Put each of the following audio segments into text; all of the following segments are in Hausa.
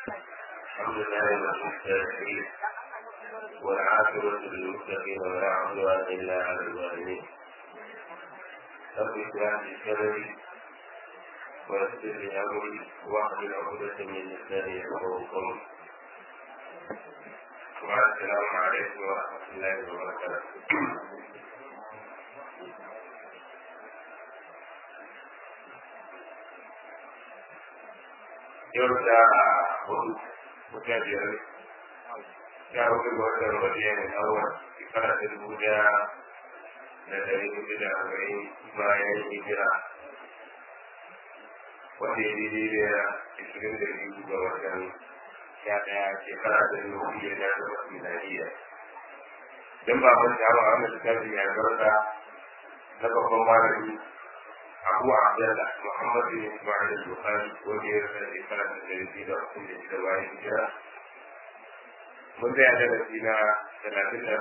الحمد لله المستعين والعاقبة للمتقين ولا عدوان إلا على الظالمين رب اشرح لي صدري ويسر لي أمري واحلل عقدة من لساني يفقهوا قولي والسلام عليكم ورحمة الله وبركاته yau da hudu wata biyar ya hudu ga watan rabiya ne awon shekara ta dubu daya da dari hudu da arba'in bayan hijira wanda ya daidai da ishirin da biyu ga watan sha daya shekara ta dubu biyu da takwas miladiya don ba mun jawo a wannan littafin ya garda na babban malami abu abdullah muhammad bin ismail al-bukhari wanda ya rasa shekara da dari da uku da shida bayan hijira mun tsaya darasi na talatin da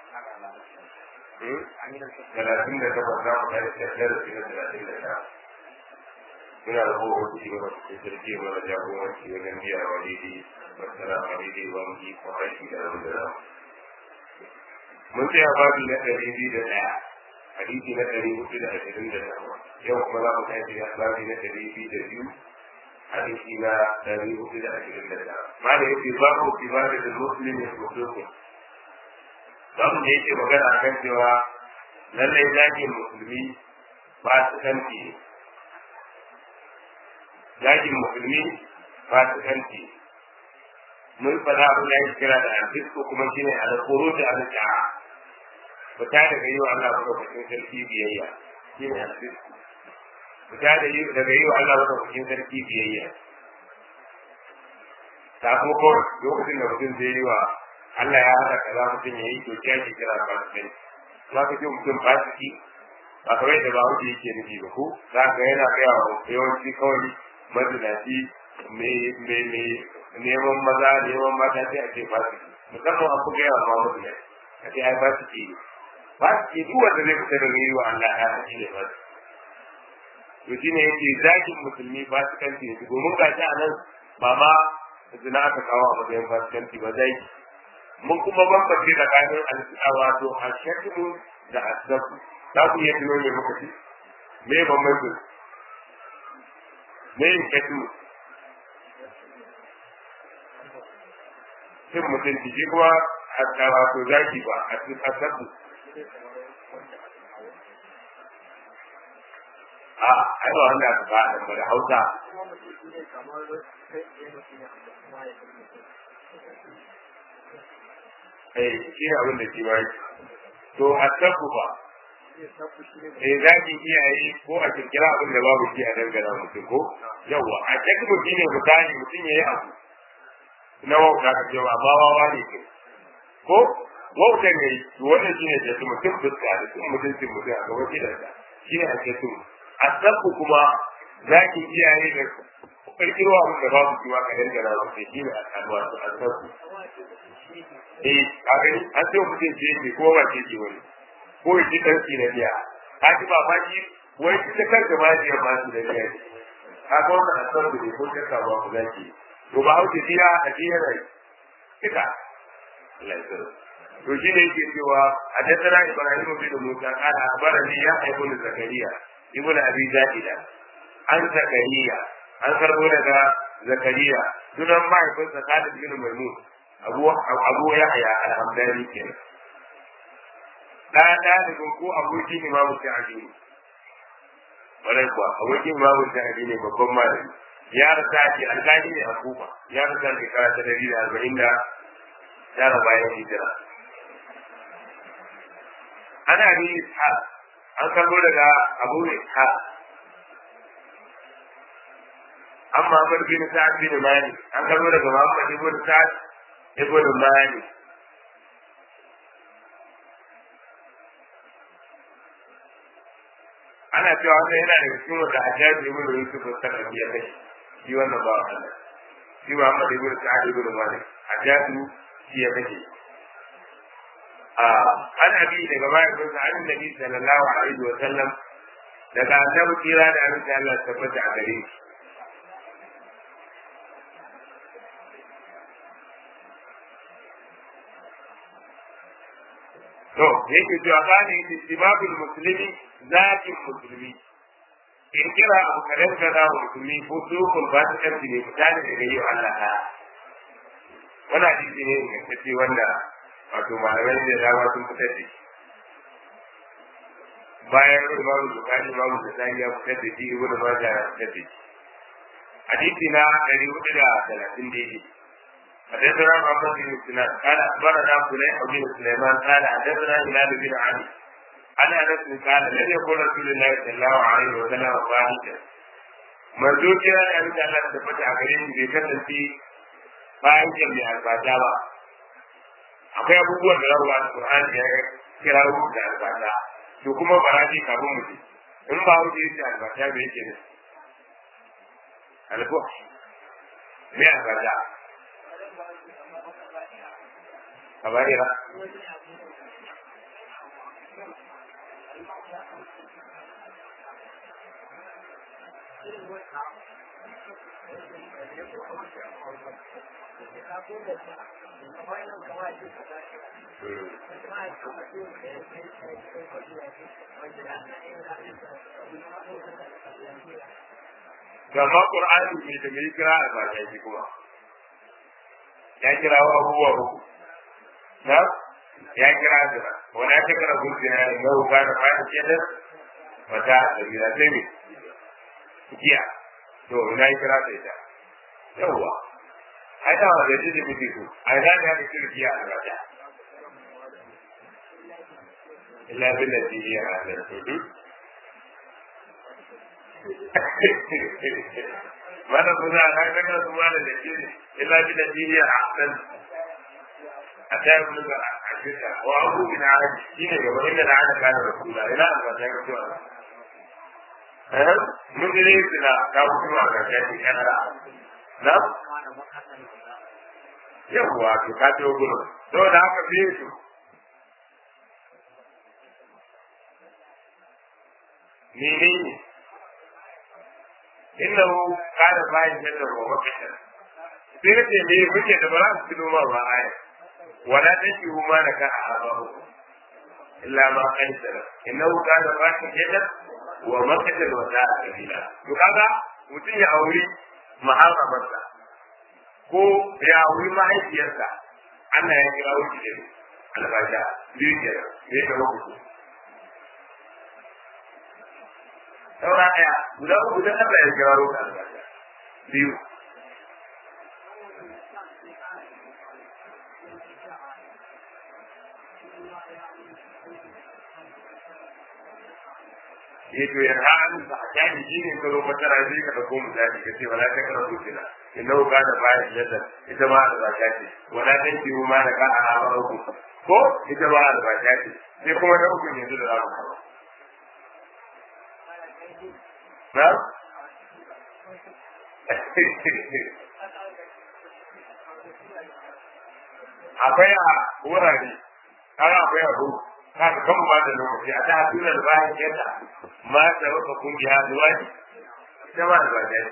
talatin da takwas za mu kai darasi na talatin da tara muna da kowa wasu shi gaba da sarki mana jagoranci wajen biya wa daidai masana wa daidai ba mu yi kwarai da rabu da ramu mun tsaya babi na ɗari biyu da ɗaya hadisi na ɗari hudu da ashirin da takwas yau kuma za mu tashi a babi na ɗari biyu da biyu hadisi na ɗari hudu da ashirin da tara ma da yake babu kibari da musulmi ya kusurku babu da yake magana kan cewa lallai zagin musulmi ba su kanti ne zagin musulmi ba su kanti mun faɗa abin da ya kira da alfisko kuma shine alkuru da alƙa'a fita daga yi wa Allah madaukakin sarki biyayya shi ne alfisku fita daga yi wa Allah madaukakin sarki biyayya sakamakon lokacin da mutum zai yi wa Allah ya haɗa kaza mutum ya yi to ya ke kira fasikai za ka ce mutum fasiki ba kamar yadda ba wuce yake nufi ba ko za ka yana kaya wa yawanci kawai mazinaci neman maza neman mata sai a ce fasiki musamman an fi gaya wa mamadu a ce ai fasiki ne ba su ke duk wanda zai fita daga yi wa Allah ya haƙi ne ba to shi ne yake zakin musulmi ba su kanti ne domin ga shi a nan ba ma zina aka kawo a matsayin ba su kanti ba zai mun kuma bambance tsakanin alfi'a wato ashakmu da asabu za ku iya tuno me muka ce me bambancin me yin shakmu cin mutunci shi kuma wato zaki ba asabu a ai ba wanda aka ba da da hausa eh shi ne abin da shi ba to a tabbu ba eh za ki iyaye ko a kirkira abin da babu shi a dangana mutum ko yawa a tabbu shi ne misali mutum ya yi abu na wauta ka cewa ba wawa ne ko wautar ne wannan shi ne da mutum fuska da sun mutuncin mutum a gaban gidansa shi ne ake so a sabbu kuma za ki iyaye da kirkiro abin da babu kiwa ka dangana ba sai shi ne a kanuwa su a sabbu eh a gani an sai mutum ce yake ko ba ce ke wani ko ya ci ɗanki na biya ka ji ba fashi wai ita kanta ma ji ma su da biya ne ka ga wannan a sabbu ne ko shakka ba ku zaki to ba hauke biya a biya rai kika Allah ya to shi ne yake cewa haddathana ibrahim bin musa qala akhbarani ya ibn zakariya ibn abi zaida an zakariya an karbo daga zakariya sunan mahaifinsa khalid bin maimun abu abu yahya al-hamdani kenan da dalibin ko abokin imamu sa'adi walai kuwa abokin imamu sa'adi ne babban malami ya rasa shi alƙali ne a kufa ya rasa shekara ta dari da arba'in da tara bayan hijira ana bi ishaq an karbo daga abu ishaq an Muhammad bin Sa'ad bin Mali an karbo daga Muhammad ibn Sa'ad ibn Mali ana cewa wannan yana da cikin wanda Hajjaj ibn Yusuf sallallahu ya kai shi wannan ba Allah shi Muhammad ibn Sa'ad ibn Mali Hajjaj shi ya kai an abi daga bayan sa an nabi sallallahu alaihi wa sallam daga annabi kira da annabi Allah tabbata a gare shi to yake cewa bani istibabul muslimi zakin musulmi in kira abu kadan ka da musulmi ko sukun ba ta kanti ne mutane da yayi Allah ta wannan hadisi ne ingantacce wanda wato malamai da dama sun fitar da shi bayan imam bukari imam bukhari ya fitar da shi ibnu majah ya fitar da shi hadisi na ɗari hudu da talatin daidai حدثنا محمد بن سنان قال اخبرنا فليح بن سليمان قال حدثنا هلال بن علي عن انس قال لم يكن رسول الله صلى الله عليه وسلم فاحشا manzo kira da abin da Allah ta fata a gare shi bai kasance bayan kyan mai albata ba akwai abubuwan da rawa da Qur'ani ya kira da albata to kuma baraji kafin mu in ba wuce yake albata bai yake ne alko me albata kabarira Gama Ƙur'ani ne da mai kira a ba shi kuma. Ya kira wa abubuwa uku. Na? Ya kira zira. Wani ya kira gurgina ne na wuka da bayan kedar wata da gida sai ne. Giya. To, ina yi kira ta ita. Yawwa. Ai da wa da jiji mutu su. Ai da ya kira giya a rata. Illa bin da jiya a rata. mana suna na kaga su ma da dake illa bi nabiyya ahsan ataya mun ga akita wa abu bin ali shine gaba inda na ana kana rasula ila an ba ta ga eh mun ne suna ka kuma ga kai kana na yawa ki ka to gudu to da haka biye su menene innahu kana bayan jadda wa wakata sai na ce me kuke da ba za su tuno ma ba aya wala tanki huma da ka abahu illa ma kan sara innahu kana bayan jadda wa wakata wa za'a kabila to kaga mutum ya auri maharamarsa ko ya auri mahaifiyarsa Allah ya kira wuce da albasha biyu kenan ne da hukuku saura ɗaya guda uku don Allah ya kira roƙa albarka biyu ya to ya ra'an ba a jani shi ne ka zo matara zai ka ɗauko mu zafi ka ce wala ta kara kucina inna ka da bayan yadda ita ma albasha ce wala ta ki ma da ka a hawa uku ko ita ma albasha ce sai kuma na uku yanzu da za mu kawo na? akwai a wurare har akwai a ruwa kan kan ba da lokaci a ta tunar bayan yadda ma da wata kungiya zuwa ne ita ma da bayan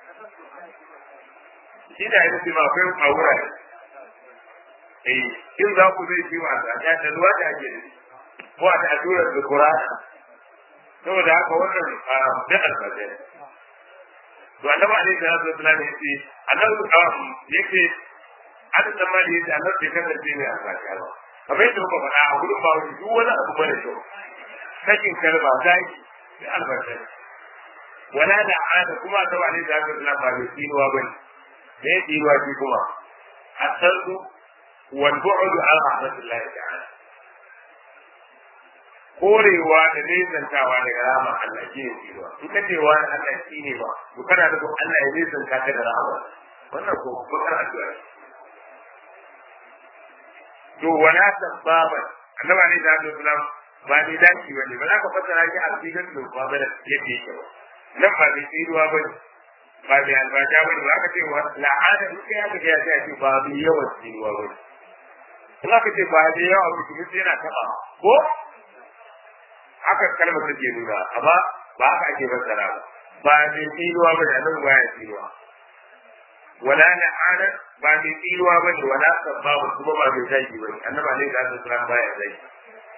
shi da ya ce ma akwai a wurare eh in za ku zai ciwo a tsaka da ruwa da ake da ko a ta tunar da kurana saboda haka wannan da alfajai to annabi alaihi salatu wasallam yace annabi yake an san ma da yace annabi bai kasance ne a saka ba kamar yadda muka faɗa a gudun ba wani duk wani abu bane kyau sakin kalma zaki da alfajai wala da ada kuma annabi alaihi salatu wasallam ba mai tsinuwa bane me ya tsinuwa shi kuma asallu wal bu'du an rahmatullahi ta'ala korewa da nesantawa daga rahama Allah shi ne tsinuwa in ka ce wa Allah shi ne ba to kana da Allah ya nesanta ka da rahama wannan ko bakar addu'a to wala sababan annaba ne da Allah sallam ba ne daki bane ba za ka fassara shi a cikin da ba ba yake yake ba nan ba ne tsinuwa bane ba ne albaja bane ba ka ce wa la'ana duk ya ga ya ce ba bi yawan tsinuwa bane in aka ce ba da yawa mutum yana taba ko haka kalmar take nuna amma ba haka ake fassara ba ba mai tsinuwa ba da nan baya tsinuwa wala la'ana ba mai tsinuwa ba ne wala sabba kuma ba mai zaki ba ne annaba ne da Allah baya zaki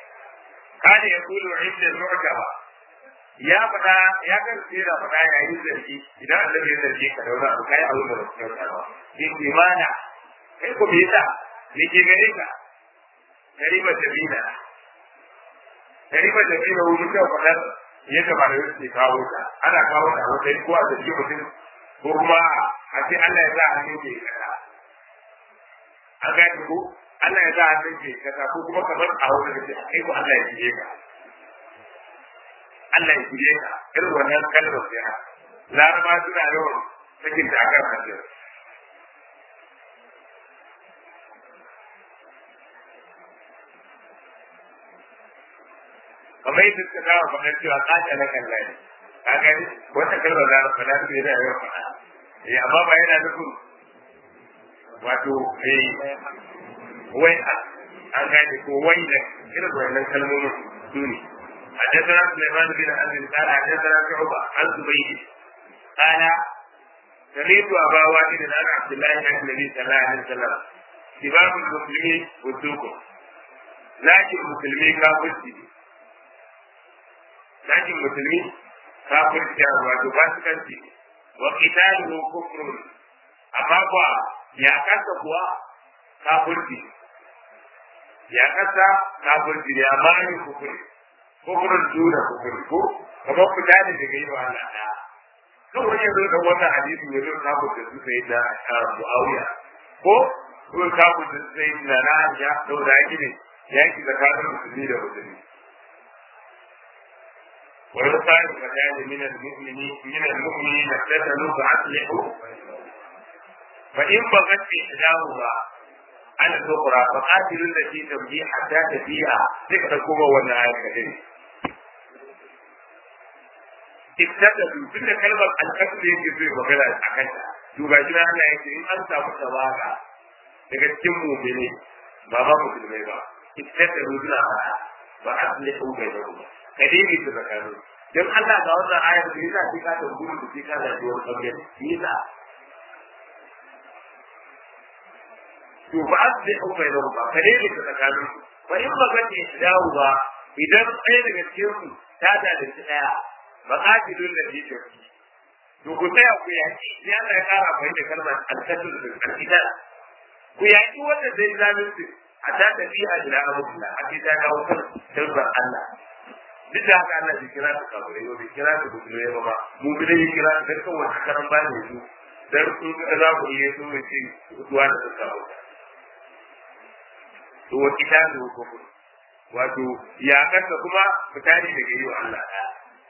kada ya kulu inda mu'taba ya faɗa ya kan tsira faɗa yayin zargi idan Allah ya zargi ka daura abu kai abu da basu kyauta ba in imana kai ko bisa ne ke gare ka kariba da bina kariba da bina wani kyau faɗar yadda ba da yake kawo ta ana kawo ta wata ko a zargi mutum ko kuma a ce Allah ya sa hannun ke kasa an gani ko Allah ya sa hannun ke kasa ko kuma kamar a wani da ce kai ko Allah ya shige ka Allah ya shige ka irin wannan kalmar sai ha laraba suna yawan sakin da aka fahimta kamar yadda suka kawo faɗar cewa kaca na kan layi ka gani wata kalmar da aka faɗa su yana yawan faɗa eh amma ba yana nufin wato eh wai an gane ko wai da irin wannan kalmomin su ne حدثنا سليمان بن أبي قال حدثنا شعبة عن زبيد قال سمعت أبا واحد عن عبد الله عن النبي صلى الله عليه وسلم سباب المسلمين وسوقه لكن المسلمين كافرتي لكن المسلمين كافرتي wato fasikanci wa qitaluhu kufrun amma kuwa ya kasa kuwa kafirci ya kasa kafirci ya mani kufuri kufurin juna kufuri ko kamar fita ne daga yi wa Allah ɗaya kan wani yanzu da wannan hadisi ya zo kafu da su sai da Muawiya ko ko kafu da su sai da na ya to da yake ne yaki tsakanin musulmi da musulmi wa yusari fatani min al-mu'mini min al-mu'minina tatalu fa'aslihu fa in bagat ihdahuma على الأخرى فقاتلوا التي تبغي حتى تبيع ذكر كما وانا آية اكتدلوا كل كلمة الكسر يجي في مغيرة أكتا تباشر أنا يجي إن أنت متواقع daga cikin mumini ba ba musulmai ba ittaka rujuna fara ba a tsalle ko bai da kuma ka dai ta tsakanin dan Allah ga wannan ayar da yasa sai ka tabbata da sai ka da wani kabiyar yasa to ba aslihu bainahum ba kare ne ta tsakanin su wa in ba gace dawo ba idan ɗaya daga cikin su ta da da shi daya ba qatilul ladhi tafi to ku tsaya ku yaki ya Allah ya kara bai da kalmar al-qatl bil qatl ku yaki wanda zai zalunci a ta tafiya ila amrullah a ce ta dawo kan sirrin Allah duk da haka Allah bai kira su kafirai ba bai kira su musulmai ba ba mu bi da kira su dukkan wani karan ba ne su dan su za ku iya so ne ce zuwa da suka hauka to wa kitabu kufur wato ya kasa kuma fitani daga yi wa Allah ɗaya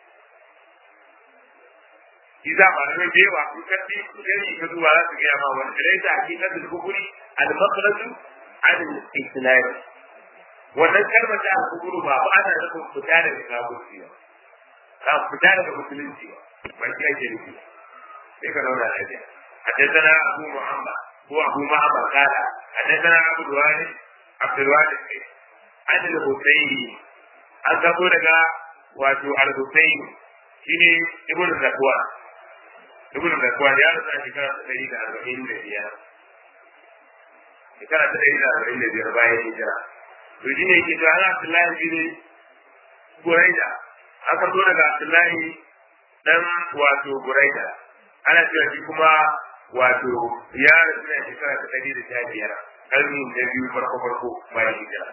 Iza ba da bai wa kun kafi kudin ka zuwa za su gaya ma wani da laisa hakikatul kufuri al-makhraju al-islam wannan kalmar da aka kufuru ba ba ana nufin fita daga kafirci ba ka fita daga musulunci ba ba shi ake nufi sai ka zauna lafiya حدثنا أبو محمد هو أبو محمد قال حدثنا أبو الوالد عبد الوالد عن الحسين an gabo daga wato al-Husayn shine ibn Zakwa ibn Zakwa ya rasa shekara ta ɗari da arba'in da biyar shekara ta ɗari da arba'in da biyar bayan hijira to shi ne yake cewa Abdullahi shi ne Buraida an karɓo daga Abdullahi dan wato Buraida ana cewa shi kuma wato ya rasu ne shekara ta ɗari da sha biyar ƙarni da biyu farko farko bayan hijira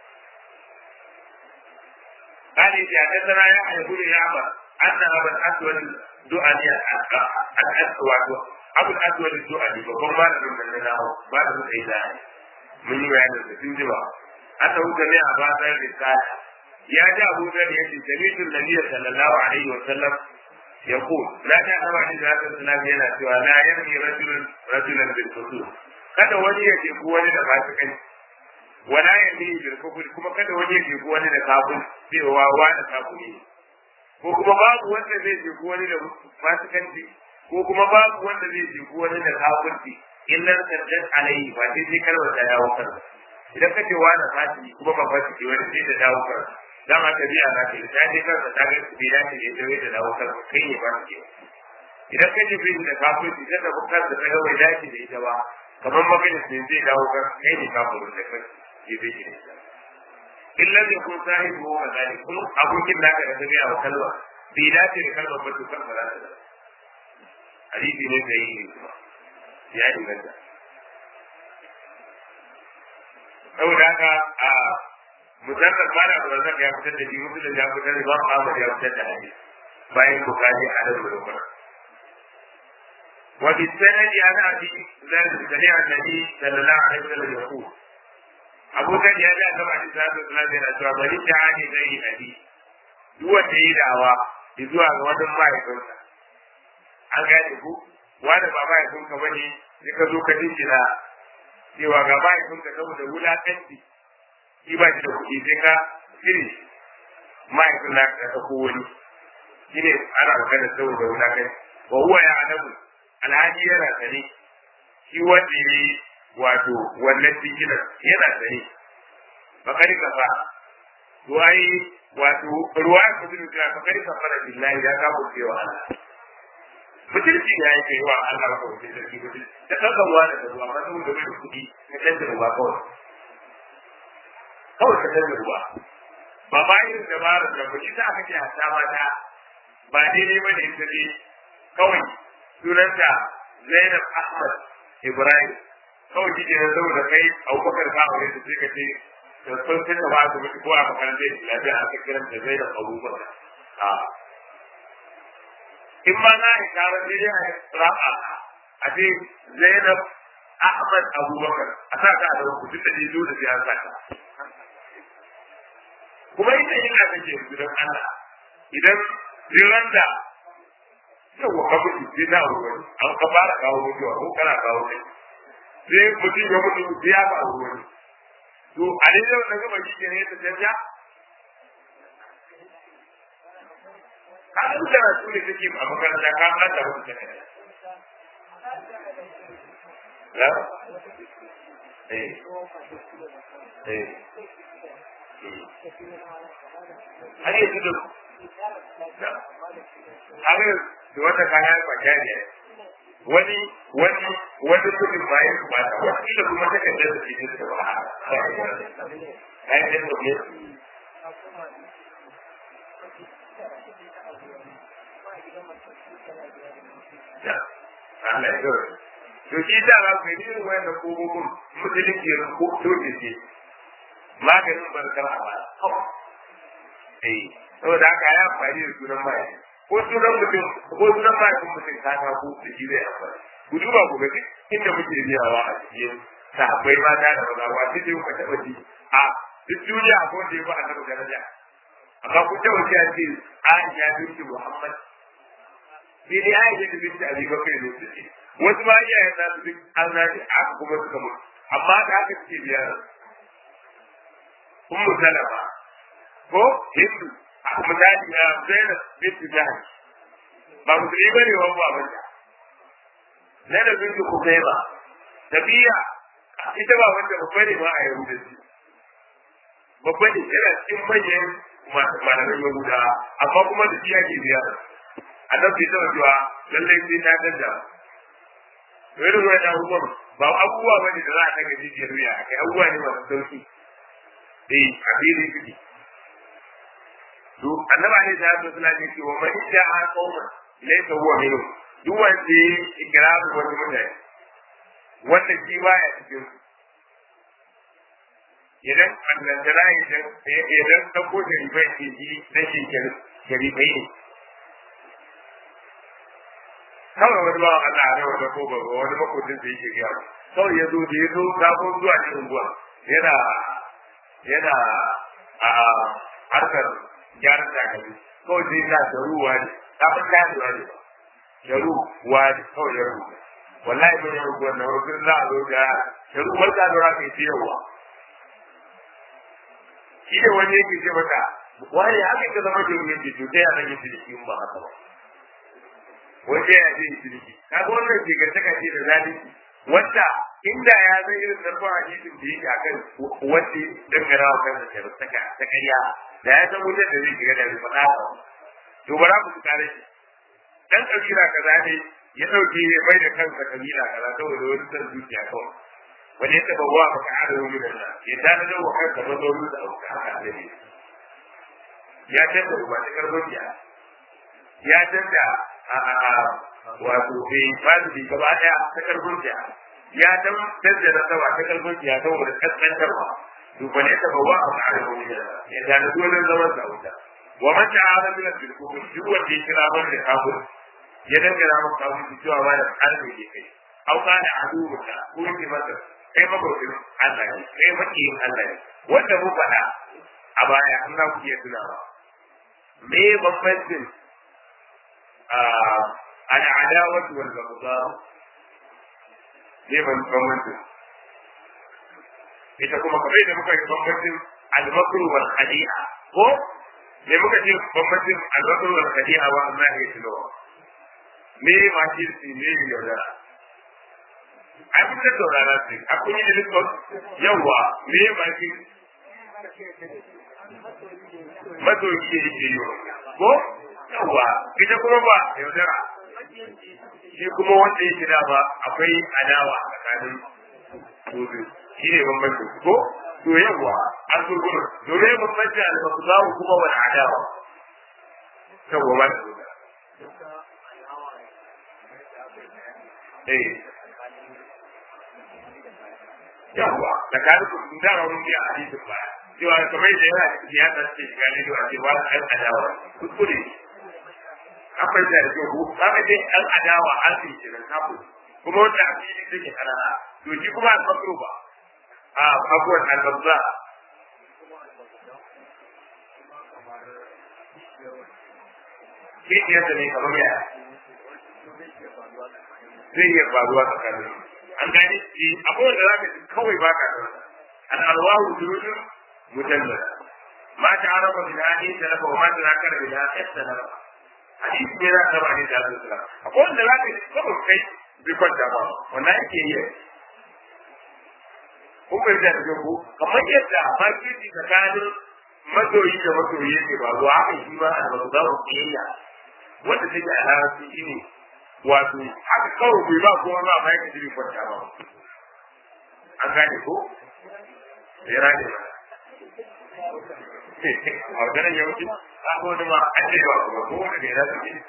قال إذا حدثنا يحيى بن يعمر أن أبا الأسود دؤني الأسود أبو الأسود الدؤني وهم ما لهم من لنا ما لهم إله من يوعد السفين جوا أنه جميع بعض الرسالة يا جاء أبو ذر يجي سمعت النبي صلى الله عليه وسلم يقول لا تعلم عن ذات السلام ينا سوى لا يرمي رجل رجلا بالفصول kada wani ya ce wani da fasikanci wala ya ne bil kufur kuma kada wani ya jefu wani da kafir cewa wani kafiri ne ko kuma babu wanda zai jefu wani da fasikanci ko kuma babu wanda zai jefu wani da kafirci illa saddat alaihi ba sai sai kalmar ta dawo kan idan kace wani fasiki kuma ba fasiki wani sai ta dawo kan dan haka biya na ce ta je kansa ta ga bai dace ne da wai ta dawo kan kai ne fasiki idan kace bai da kafirci sai da bukar da ta ga bai dace da ita ba kamar maganin sai zai dawo kan kai ne kafirin da kai ya zai shi illa ne kun sahibi wa zali kun abokin naka da tabi'a wa kalwa bai dace da kalmar ba to kan ba za ta da hadisi ne da yi kuma ya inganta saboda haka a musamman ba da abubakar ya fitar da shi musulun ya fitar da imam ahmad ya fitar da hadisi bayan bukari a nan da rukuna وفي السند عن ابي ذر سمع النبي صلى الله عليه وسلم يقول ابو ذر يا جاء كما عليه الصلاه والسلام yana cewa bari ta hadi zai abi duk wanda yi dawa zuwa ga wajen mahaifinsa an gane ku wanda ba mahaifinka ba ne sai ka zo ka dingina cewa ga mahaifinka saboda wulakanci shi ba shi da kuɗi sai ka cire mahaifin na ka ɗauko wani shi ne ana magana saboda wulakanci wa huwa ya adamu alhaji yana sane shi wanda ya yi wato wannan dinginan yana sane bakari kafa to ai wato ruwa ya kudu da bakari kafa da billahi ya kafa cewa Allah mutunci ya yi kai wa Allah ko da sarki mutunci da kakan wa da ruwa ba saboda bai kuɗi na canza ruwa kawai kawai ka canza ruwa ba ba irin dabarar da kuɗi ta aka ce a ta mata ba daidai ba ne ita ne kawai sunanta Zainab Ahmad Ibrahim kawai shi ne saboda kai Abubakar ka aure ta sai ka ce da sun sai ba su mutu ko a makarantar Islamiyya aka kiranta Zainab Abubakar a in ma na yi karar ne dai a raba a ce Zainab Ahmad Abubakar a sa ta da ku duk da ne zo da sai an sa ta kuma ita yana kake gidan Allah idan jiran da yawa ka mutu sai na ruwan an ka fara kawo mutuwa ko kana kawo kai sai mutum ya mutu sai ya kawo ruwan to a dai yau na gaba shi ne ta canja ka an tara su ne take a makaranta ka an ta mutu ta ya eh eh har yanzu da har da wata kaya kwaja ne wani wani wani kudin bayan ku ba ta wani da kuma ta kaddar da cikin da ba ai da ne Allah ya gaba to shi da za ku yi irin wayan kogogon musulunci ko toke ce maganin barkar a ba eh saboda haka ya amfani da sunan mai ko sunan mutum ko sunan mai kun mutum ka ta ku da shi zai amfani ku duba ku ga inda muke biyawa a cikin sahabbai mata da maza ba sai ku taba ji a duk duniya ko da ba annabi daraja amma ku taba ji a ce Aisha binti Muhammad sai dai Aisha binti Abi Bakr ne suke wasu ma iyayen na su duk an zaɓi a kuma suka mutu amma da haka suke biya Ummu Salama ko Hindu misali na Zainab binti Jahsh ba musulmi bane wa ba banda Zainab binti Khuzaima tabiya ita ba wanda babba ne ba a Yahudanci babba ne yana cikin manyan malaman Yahuda amma kuma da shi yake biya annabi ta cewa lallai sai ta danda irin wannan abubuwan ba abubuwa bane da za a kaga jijiyar wuya kai abubuwa ne masu sauki eh abin yake to annaba ne da su suna ce wa man ja'a qauman laysa huwa minhum duk wanda ya ikraru wani mutane wanda shi baya cikin su idan Allah da rai idan idan ta ko da ribai ke ji da shi ke ribai ne kawai wani bawan Allah ne wanda ko ba wani makotin da yake gaya kawai ya zo da ya zo sabon zuwa cikin unguwa yana yana a harkar gyaran takalmi kawai zai sa sharuwa ne kafin tasowa ne sharuwa ne kawai ya rubuta wallahi ban yi rubuta na rubutun za a zo da sharuwar ta zura kai ce yawa shi ne wani yake ce mata wani haka ka zama jirgin ce to ta yana yin ciniki ba haka ba wanda ya zai ciniki kaga wannan ke gantaka ce da zalunci wanda inda ya zai irin zarfin hadisin da yake akan wanda dangana wa kansa sharustaka ta ƙarya da ya san wutar da zai shiga da zai faɗa ba to bara mu su kare shi dan kabila kaza ne ya dauke ya bai da kansa kabila kaza saboda wani san zuciya kawai wani ya taba wa maka adamu min Allah ya tana da wa kanka mazauni da auka haka annabi ya canza ruwa ta karfin ya ya canza wato bai fadi bi gaba daya ta karfin ya ya canza da sawa ta karfin ya saboda kaskantarwa to ba ne ta bawa a ma'ana ko ya ya tana dole zaman sa wuta wa man ta'ala min al-kufr duk wanda ya kira ban da kafir ya dangana maka kafir cewa ba da arme ke kai au kana aduka ko yake masa kai makwabcin Allah ne kai makiyin Allah ne wanda mu faɗa a baya an za ku iya tunawa me bambancin al'adawatu wal baghdha me bambancin ita kuma kamar da muka yi bambancin al-makru wal khadi'a ko me muka ce bambancin al-makru wal khadi'a wa Allah ya tunawa me ma kirsi me yaudara ai kun da saurara su a kun yi liskon yawa me ma ki masoyi ke yi yi ko yawa ita kuma ba yaudara shi kuma wanda ya shida ba akwai adawa tsakanin su shi ne bambanci ko to yawa an so gudu domin bambanci al-maqdamu kuma wani adawa yawa ba eh yawa da ka rubu da ga mun biya hadisin ba cewa kamar da yana ya ta ce ga ne da cewa an adawa kuskure akwai da ke ku kaga dai an adawa an ce kiran kafu kuma wanda a fili take karara to shi kuma an fakro ba a abuwan al-babza ke yadda ne kamar ya zai iya faruwa tsakanin an gane shi abubuwan da za ka ci kawai ba ka da an alwahu durudun mujallada ma ta araba bin hadin da lafa ma ta nakar bin hadin da lafa hadisi ne za ka ba ne da Allah akwai wanda za ka ci kawai kai bi kwanta ba wannan yake yi kun bai da ku kamar yadda marketi tsakanin masoyi da masoyi ne ba zuwa haka shi ba a da za ku kiyayya wanda take a larabci shi ne wato haka kawai bai ba kuma ba ma yake jiri kwanta ba an gane ko ya rage ba a wajen yawanci a ko da ma an ce ba kuma ko wanda bai rasa ke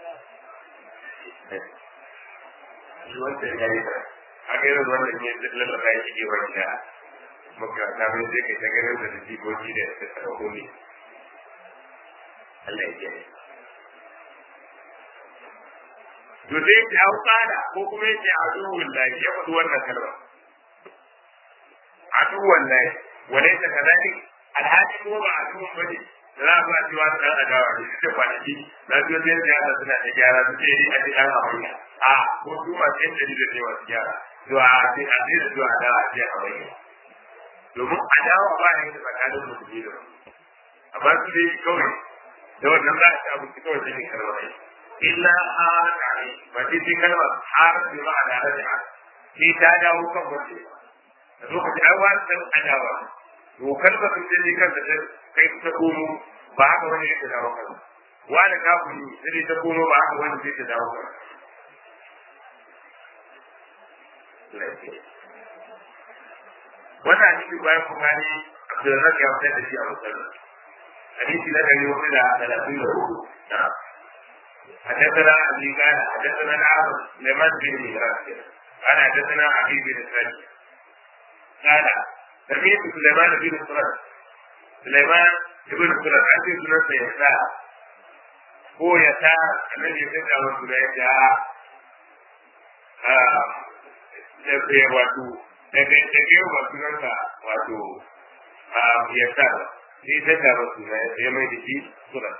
shi wanda ya yi a ga irin wannan ne lallaba ya shige wani da makaranta mai sai kai ta ganin da jikoki da ta tsaro ne Allah ya kiyaye to sai ya hau tsada ko kuma yake aduwun lahi ya faɗi wannan kalma aduwun lahi wale ta kazali alhaji kuma ba aduwun ba ne da za a ba cewa da ɗan adawa ne duk da kwanaki na biyo sai da yara suna da gyara su ce ni a ce ɗan hawaii a ko su masu yin dari da ne masu gyara to a ce a ce da zuwa adawa a ce hawaii domin adawa ba ne da tsakanin musulmi da amma su dai kawai da wannan za a ci abinci kawai sai ne kalmar aiki illa haka ne ba sai sai kalmar har bi ma da raja sai ta dawo kan wace da lokaci ai wani san adawa to kalmar sun je kan da kai ta komo ba haka wani yake dawo kan wani kafiri sai ta komo ba haka wani zai ta dawo kan wannan hadisi bayan kuma ne Abdulrazak ya fitar da shi a musallar hadisi na ɗari hudu da talatin da hudu حدثنا ابي قال حدثنا العاصم لمن بن ميراث قال حدثنا ابي بن سعيد قال سمعت سليمان بن سرد سليمان بن سرد عندي سنة يسار هو يسار الذي يسمع من سليمان da wato daga daga wa sunansa wato ya sa sai ta tara suna ya mai da shi sunan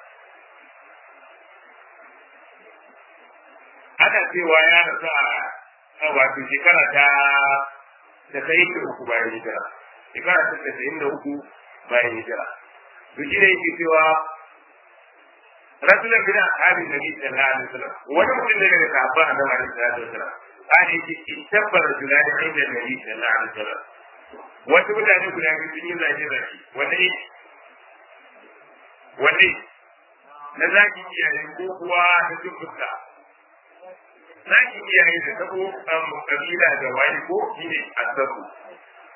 ana cewa ya rasu a wato shekara ta tasa'in da uku bayan hijira shekara ta tasa'in da uku bayan hijira to shi ne yake cewa rasulun bin ashabi nabi sallallahu alaihi wasallam wani mutum ne daga sahabba annabi alaihi salatu wasallam kana yake tabbara julani inda nabi sallallahu alaihi wasallam wasu mutane guda biyu sun yi zage zage wanne wanne na zaki iyaye ko kuwa na cin fuska zaki iyaye da tabo kabila da wani ko shine asabu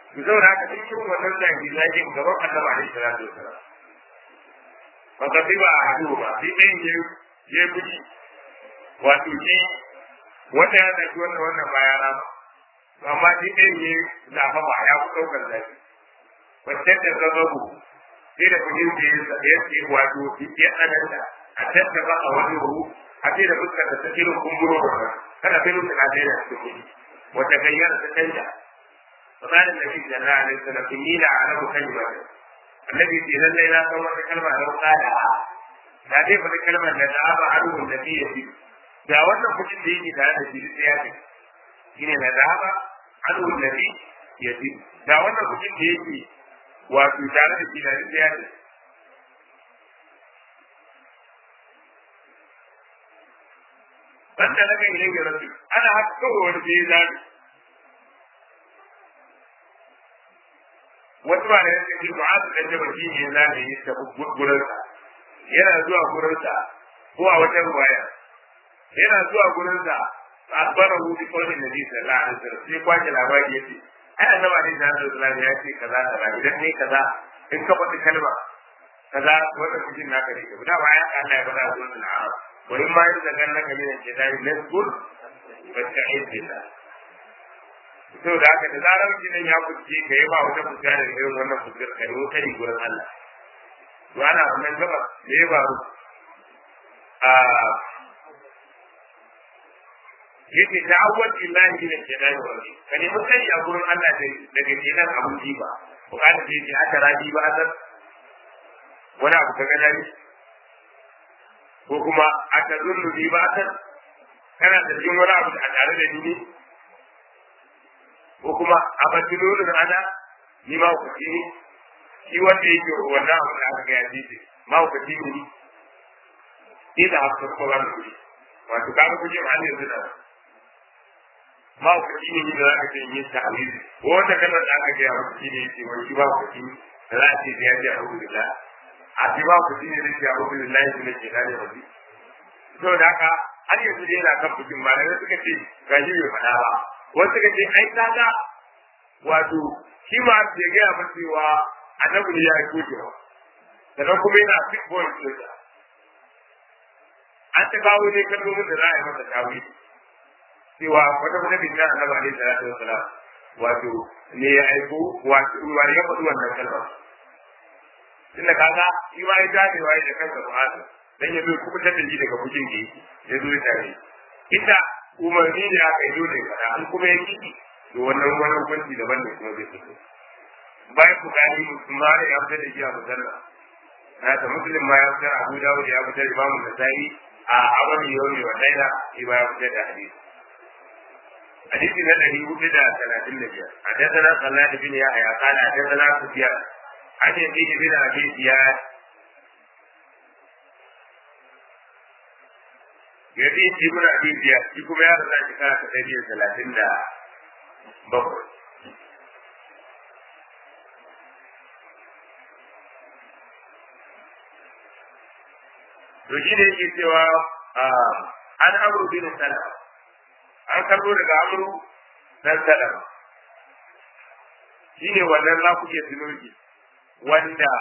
ku zauna haka cikin wannan zagi zagin gaban annabi alaihi salatu wasalam ba ka fi ba a hadu ba sai ɗayan ya ya buji wato shi wanda ya zaki wannan wannan baya na ba amma shi ɗayan ya zafa ba ya fi ɗaukar zafi wacce da zababu sai da kujin da ya ce wato ya tsananta a tattaba a wani ruhu a ce da fuskar da ta irin kumburo da kada sai mutum na daina cikin kuɗi wata gayyar ta canja فقال النبي صلى الله عليه وسلم إني لأعلم كلمة النبي في لله لا صور كلمة لو قالها لا كيف الكلمة لا ذهب عنه النبي يجب da wannan mutum da yake tare da shi duk ya ce shine na zaba anu nabi ya ji da wannan mutum da yake wato tare da shi da duk ya ce banda na kan ilai rasu ana haka kawai wani sai zabi wasu ba da yake ji ba su kan jaba shi ne za yi ta gurinsa yana zuwa gurinsa ko a wata ruwaya yana zuwa gurinsa a bara hudu kawai da ji sallallahu alaihi wasallam sai kwace labari yace ai annabi alaihi sallallahu ya ce kaza kaza idan ne kaza in ka faɗi kalma kaza wanda kujin naka ne da ba ya Allah ya faɗa zuwa al-arab wa in ma yadda kan naka ne ke dai nasbur fasta'id billah to da haka da zarar jinin ya fuske ka yi ba wata fuska da irin wannan fuskar ka yi kari gurin Allah to ana wannan gaba da ya faru a yake ta'awwad billahi min al-shaytan ar-rajim ka nemi kai a gurin Allah daga kenan abun jiba ko kada ce ce aka rabi ba asar wani abu ka gana ne ko kuma aka zurnu bi ba asar kana da jin wani abu a tare da ni ne ko kuma a batulolin ana ni ma ku ci ne shi wanda yake wannan abu da aka gaya ce ma ku ci ne ni da haka ko ba ku wato kaga kuje ma ne zuwa ba ku ci ne da aka ce yin ta alizi ko wanda kalmar da aka gaya maka shine yake wai shi ba ku ci da za a ce ya ji a'udhu billah a ci ba ku ci ne da ke a'udhu billahi min shaitanir rajim to da haka har yanzu dai yana kan bikin malamai suka ce ga shi bai faɗa ba wasu suka ce ai kaga wato shi ma ya gaya masa cewa annabi ne ya yi kokewa sannan kuma yana fit point ɗinsa an ta kawo ne kalmomin da za a yi masa tawili cewa wata wata bin nan annabi alaihi salatu wassalam wato ne ya aiko wato wani ya faɗi wannan kalmar tunda kaga shi ma ya gane waye da kansa Qur'ani dan ya zo kuma ta dalili daga bujin da yake ya zo ya tare ita umarni ne aka yi dole ka an kuma ya kiki to wannan wani hukunci daban ne kuma zai fito bayan ku gani musulmani ya fitar da shi a musalla na ta muslim ma ya fitar abu dawud ya fitar imamu nasai a awali yawmi wa laila shi ba ya fitar da hadisi حديث الذي وجد ثلاثين نبيا حدثنا خلاد بن يحيى قال حدثنا سفيان عن يزيد بن ابي زياد يزيد بن ابي زياد shi kuma ya rasa shi kana ɗari da talatin da bakwai to shi ne yake cewa an amru bin salama an karbo daga amru dan salama shine wannan za ku iya tunoji wanda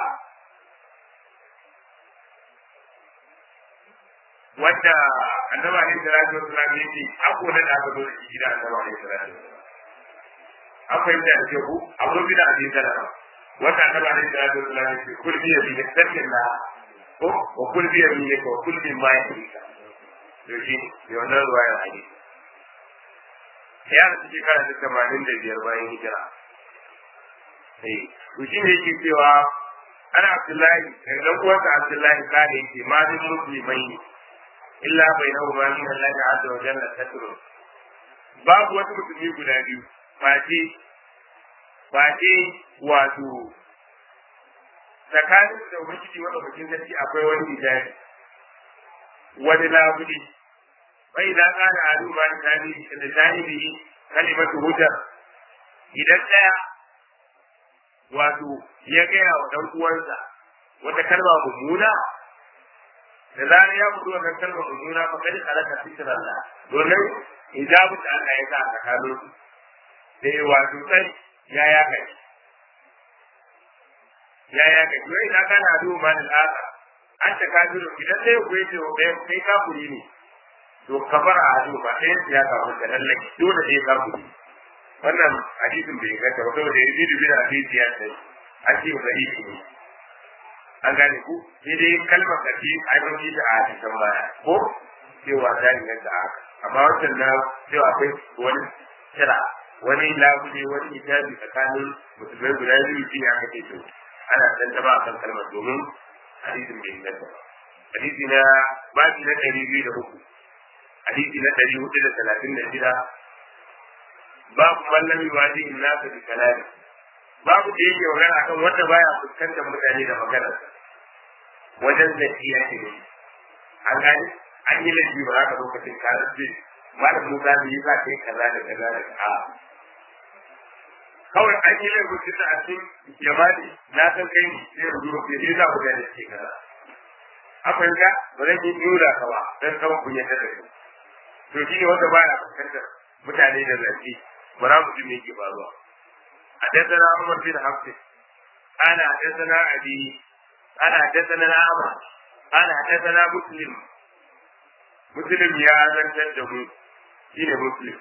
wanda annaba ne da rajin wasu ne ce ako na da aka zo da shi gida annaba ne da rajin an fahimta da ke ku abu bi da abin salama wanda annaba ne da rajin wasu ne ce kulbi ya bi da sarkin na ko wa kulbi ya bi ne ko kulbi ma ya bi ka to shi ne wannan ruwayar hadisi ya rasu shekara ta tamanin da biyar bayan hijira. To shi ne yake cewa ana Abdullahi, ɗan uwansa Abdullahi kare yake ma min musulmai ne, illa bai na umar min Allah da azza wa jalla satrun. Babu wasu musulmi guda biyu, face face wato tsakanin da ubangiji wanda bakin sarki akwai wani hijabi wani labuli فإذا قال أهل ما لسانه كلمة هدى idan ɗaya wato ya gaya wa ɗan uwansa wata kalma mummuna da zarar ya mutu wannan kalma mummuna fa kadi alaka fitr Allah domin hijabu da Allah ya sa tsakanin su da wato sai ya ya kai ya ya kai wai na kana duba man al'aka an ta kafiru idan sai ku yace wa kai kai kafiri ne to kafara a hadu ba sai ya kafu da lallaki dole sai kafiri wannan hadisin bai gata ba saboda yanzu da bin hadisi ya sai a ce ba yi ne an gane ku sai dai kalmar kafi a yi da a hadisan baya ko cewa ta inganta haka amma wancan na cewa akwai wani kira wani labule wani hijabi tsakanin musulmai guda biyu shi aka ce to ana dan taba akan kalmar domin hadisin bai inganta ba hadisi na babi na ɗari biyu da uku hadisi na ɗari hudu da talatin da shida babu mallam yuwaji in nasa bi kalami babu da yake magana akan wanda baya fuskantar mutane da magana wajen zakiya ce ne an gani an yi laifi ba za ka lokacin ka rufe malam musa ne yi za ka yi kaza da kaza da a kawai an yi laifin tunda a cikin jama'i na san kai ne sai rubu rufe sai za ku gane ce kaza a fahimta ba zan yi nuna ka ba don kawai kun yadda da kai to shi ne wanda baya fuskantar mutane da zafi ba za mu ji me yake faruwa حدثنا عمر بن حفص قال حدثنا ابي قال حدثنا الاعمى قال حدثنا مسلم مسلم يا زنتر da mu shine muslim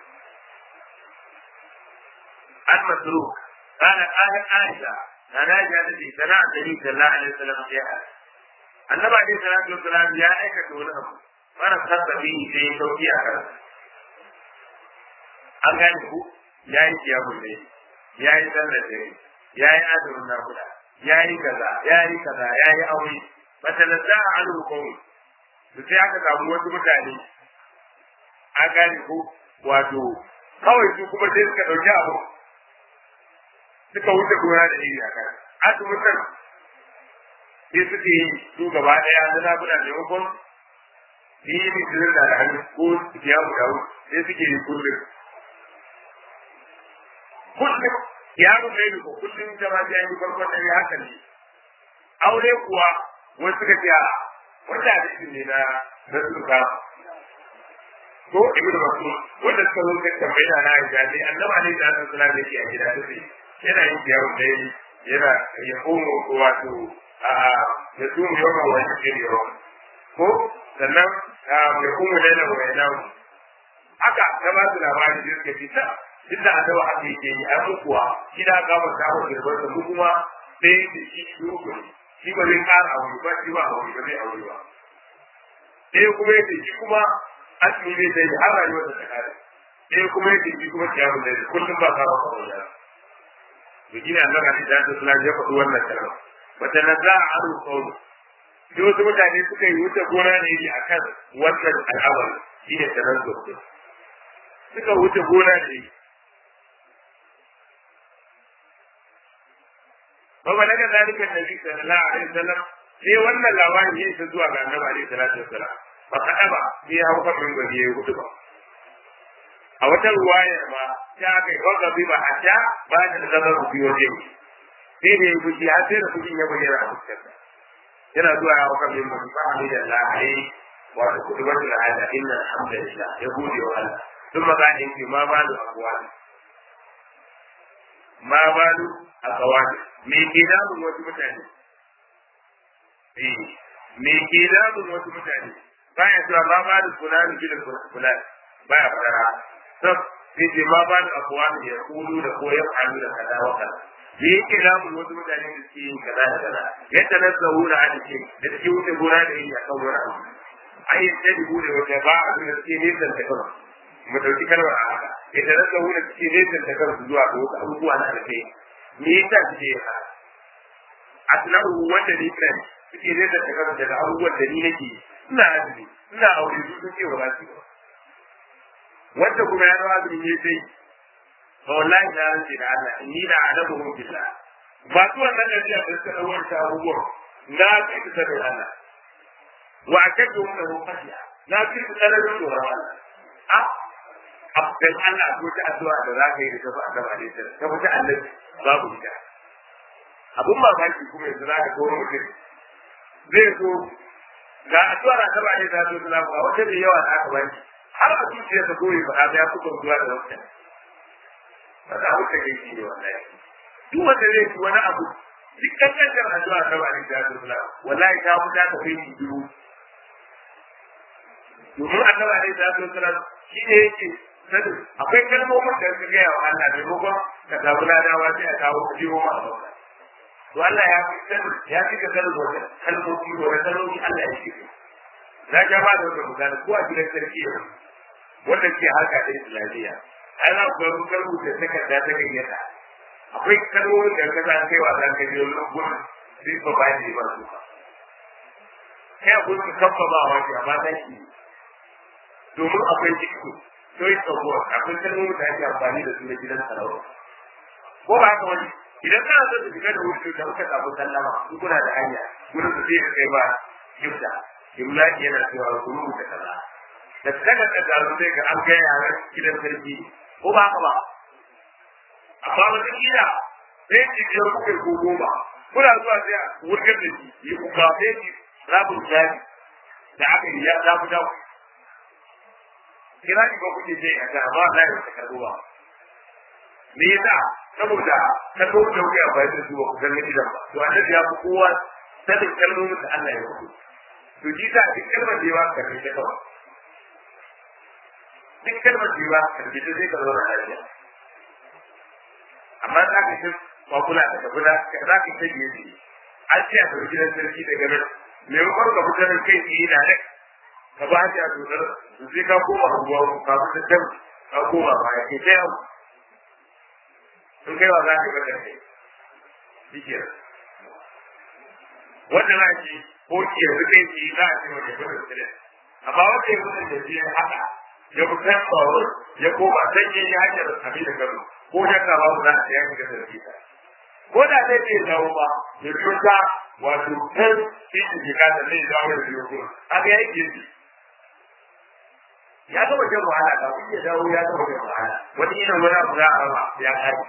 an masruq قال قال عائشة أنا جالسي سمع النبي صلى الله عليه وسلم جاء النبي عليه الصلاة والسلام يا أيك تقولهم وأنا خط فيه شيء توكي أكثر an gane ku ya yi kiyamun ne ya yi sallar dare ya yi azumin nakuda ya yi kaza ya yi kaza ya yi aure bata da za a alu kawai su sai aka samu wasu mutane an gane ku wato kawai su kuma sai suka ɗauki abu suka wuce gona da iri a kan azumin nan sai suke yi su gaba ɗaya na nakuda maimakon yi misirin da hannu ko kiyamu da sai suke yi kullum kullum yaro mai duka kullum jama ya yi farkon dare haka ne aure kuwa wani suka ce a wanda hadisi ne na na suka ko ibn mas'ud wanda suka zo ka tambaya na Aisha ne annabi ne da Allah sallallahu alaihi a gida sai yana yin yaro dai yana ya komo wato a ya tumu yawa wa cikin yawa ko sannan ya komo da yana wa yana haka ta ba su labari da suka fita duk da adawa haka yake yi ai kuwa shi da ga ba ta wuce ba mu kuma sai da shi shugo shi ba zai kara aure ba shi ba aure ba zai aure ba sai kuma yace shi kuma asmi zai sai har rayuwar ta kare sai kuma yace shi kuma kiyamu da kullum ba ka ba aure to gina Allah ga da ta sala ya faɗi wannan kalma wata naza aru qawlu sai wasu mutane suka yi wuce gona ne yi akan wannan al'amari shine tanazzu suka wuce gona da yi وبلغ ذلك النبي صلى الله عليه وسلم sai wannan labarin ya isa zuwa ga annabi alaihi salatu wasalam ba kada ba sai ya hauka min gari ya hudu ba a wata ruwayar ma ta kai wanda bi ba a sha ba da zama ku biyo je sai da ya fushi har sai da fushin ya bayyana a fuskarsa yana zuwa ya hauka min gari ba ni da Allah alaihi wa ta kudu wata la'ada inna alhamdulillah ya gode wa Allah ثم قال إني ما بال أقوال ما بال أقوال me ke damun wasu mutane me ke damun wasu mutane baya cewa ma ba da fulani bi da fulani baya fara sab sai ce ma ba da abuwan da ya kulu da ko ya faru da kaza wa kaza me yake damun wasu mutane da suke yin kaza da kaza yadda na zahu da hadisi da suke wuce gona da yin akan wani abu ai yadda da bude wata ba a da suke nesan ta kansu mu dauki kalmar a haka yadda na zahu da suke nesan ta kansu zuwa ga wasu abubuwa na alkai me yasa suke yin haka asnahu wanda ni kan suke ne da daga daga abubuwan da ni nake ina azumi ina aure su suke wa ba su wanda kuma ya zama azumi ne sai to wallahi na rance da Allah ni da adabu mu billah ba su wannan da ya suka dawo ta abubuwan na kai ta da Allah wa akadu mu da fasiya na kai ta da Allah a abdan Allah ko ta addu'a da za ka yi da kafa addu'a ne ta kafa Allah babu ita abun mamaki kuma yanzu za ka kawo mutum zai zo ga addu'ar ta ba ne ta zo da ba wata da yawa da aka bani har a zuciya ta goyi ba ya fi zuwa da wata ba ta wuce kai shi ne wallahi duk wanda zai ci wani abu duk kankantar addu'a ta ba da Allah wallahi ta mu ta kai mu dubu domin annabi alaihi salatu wasalam shi ne yake sani akwai kalmomin da suka gaya wa Allah maimakon ka samu ladawa sai a kawo ku biyo ma a bauta to Allah ya fi sani ya fi ka sani wata kalmomi wata kalmomi Allah ya fi na ja ba da wata misali ko a gidan sarki yau wanda ke harka da islamiyya ai za ku ga rubuta takarda ta gayyata akwai kalmomin da ka san kai wa zan ka biyo gurin sai ba ba ne ba su kai a gurin kafa ba wa shi amma ta shi domin akwai jiki choice of word akwai kalmomin da ake amfani da su na gidan sarauta ko ba haka wani idan kana so ka shiga da wuri da kuka samu sallama in kuna da hanya gurin su sai ka kai ba kibda imlaki yana cewa ku rubuta kaza da kada ka zaru sai ga an gaya yaran gidan sarki ko ba haka ba amma wata kila sai ki je kuka ko goma kuna zuwa sai a wurgar da shi yi kuka sai ki rabin jari da aka yi ya zafi da kira ni ba kuke je a ga ba za ya ta karbo ba me yasa saboda kalmo da kuke a bayan su ba ku san gidan ba to annabi ya fi kowa sanin kalmomin da Allah ya rubuta to ji ta duk kalmar da yawa ka rike kawai duk kalmar da yawa ka rike zai ka zauna lafiya amma za ka shi kwakula da ka kula ka za ka shi biye biye an ce a tafi gidan sarki daga nan maimakon ka fita nan kai tsaye na nan ka ba shi a dodar su sai ka koma abuwa ka fita can ka koma baya ke ta yau in kai wa za ka ga kai shi ke wanda na ce ko ki yanzu kai ki za a ce wata gudun silen amma wanda ya gudun da ya haka ya fitar tsawon ya koma sai ya yi hanyar abin da gano ko ya ka ba za a ce ya shiga sarki ta ko da zai ce dawo ba ya fita wato kan shi da ke kasa zai dawo da biyu kuma haka ya yi gefe ya gama jan wahala kafin ya dawo ya gama jan wahala wani irin wani abu za a rama ya kare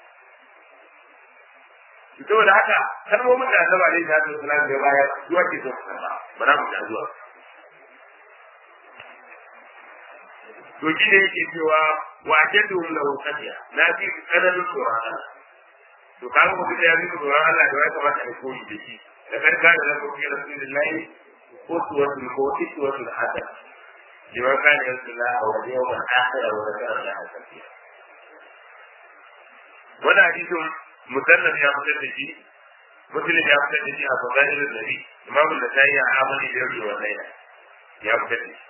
saboda haka kalmomin da azaba ne da su salam da baya zuwa ke so ba ba na mu da zuwa to shi ne yake cewa wa jaddu lahu qadiya na fi kananin tsoron Allah to kaga mutum da ya fi tsoron Allah da ya kamata a koyi da shi da karka da zaka fi rasulullahi ko suwatul ko suwatul hasan liman kana yasla wa yawmal akhir wa zakara Allah kafiya wannan hadisin musannaf ya fitar da shi muslim ya fitar da shi a fadailul nabi imamu da tayi a amali da yau wa laila ya fitar da shi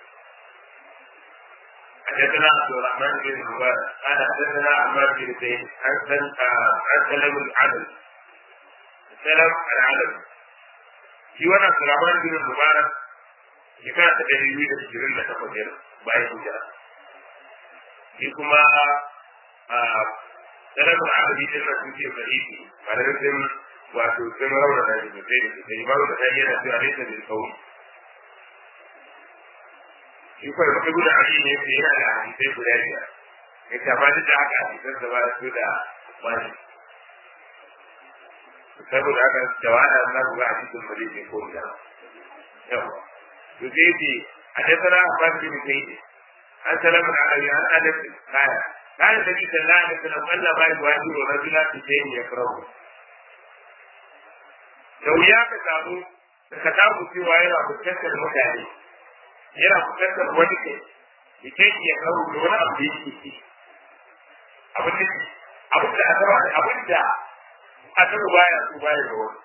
حدثنا عبد الرحمن بن مبارك قال حدثنا عمار بن زيد عن عن سلم العدل سلم العدل في وانا عبد الرحمن بن مبارك shekara ta ɗari biyu da ashirin da takwas bayan hijira shi kuma salamun abadi din nan sun ce sahihi malamin sun wato sun rauna da shi sosai da sosai imamu da sai yana cewa nesa da kauri shi kawai muka gudu a ne yake yana da hadisai guda biyar ya kama duk da haka hadisan da ba da su da wani saboda haka jawada na ku ga hadisin ba zai ce ko da yawa to sai ce حدثنا عباس بن زيد عن سلام العربي عن انس قال قال النبي صلى الله عليه وسلم قال ما يواجه رجلا في شيء يكرهه da wuya ka samu ka samu cewa yana fuskantar mutane yana fuskantar wani ke ita ya kawo da wani abu da yake ci abin da abin da asaba abin da asaba baya so baya da wani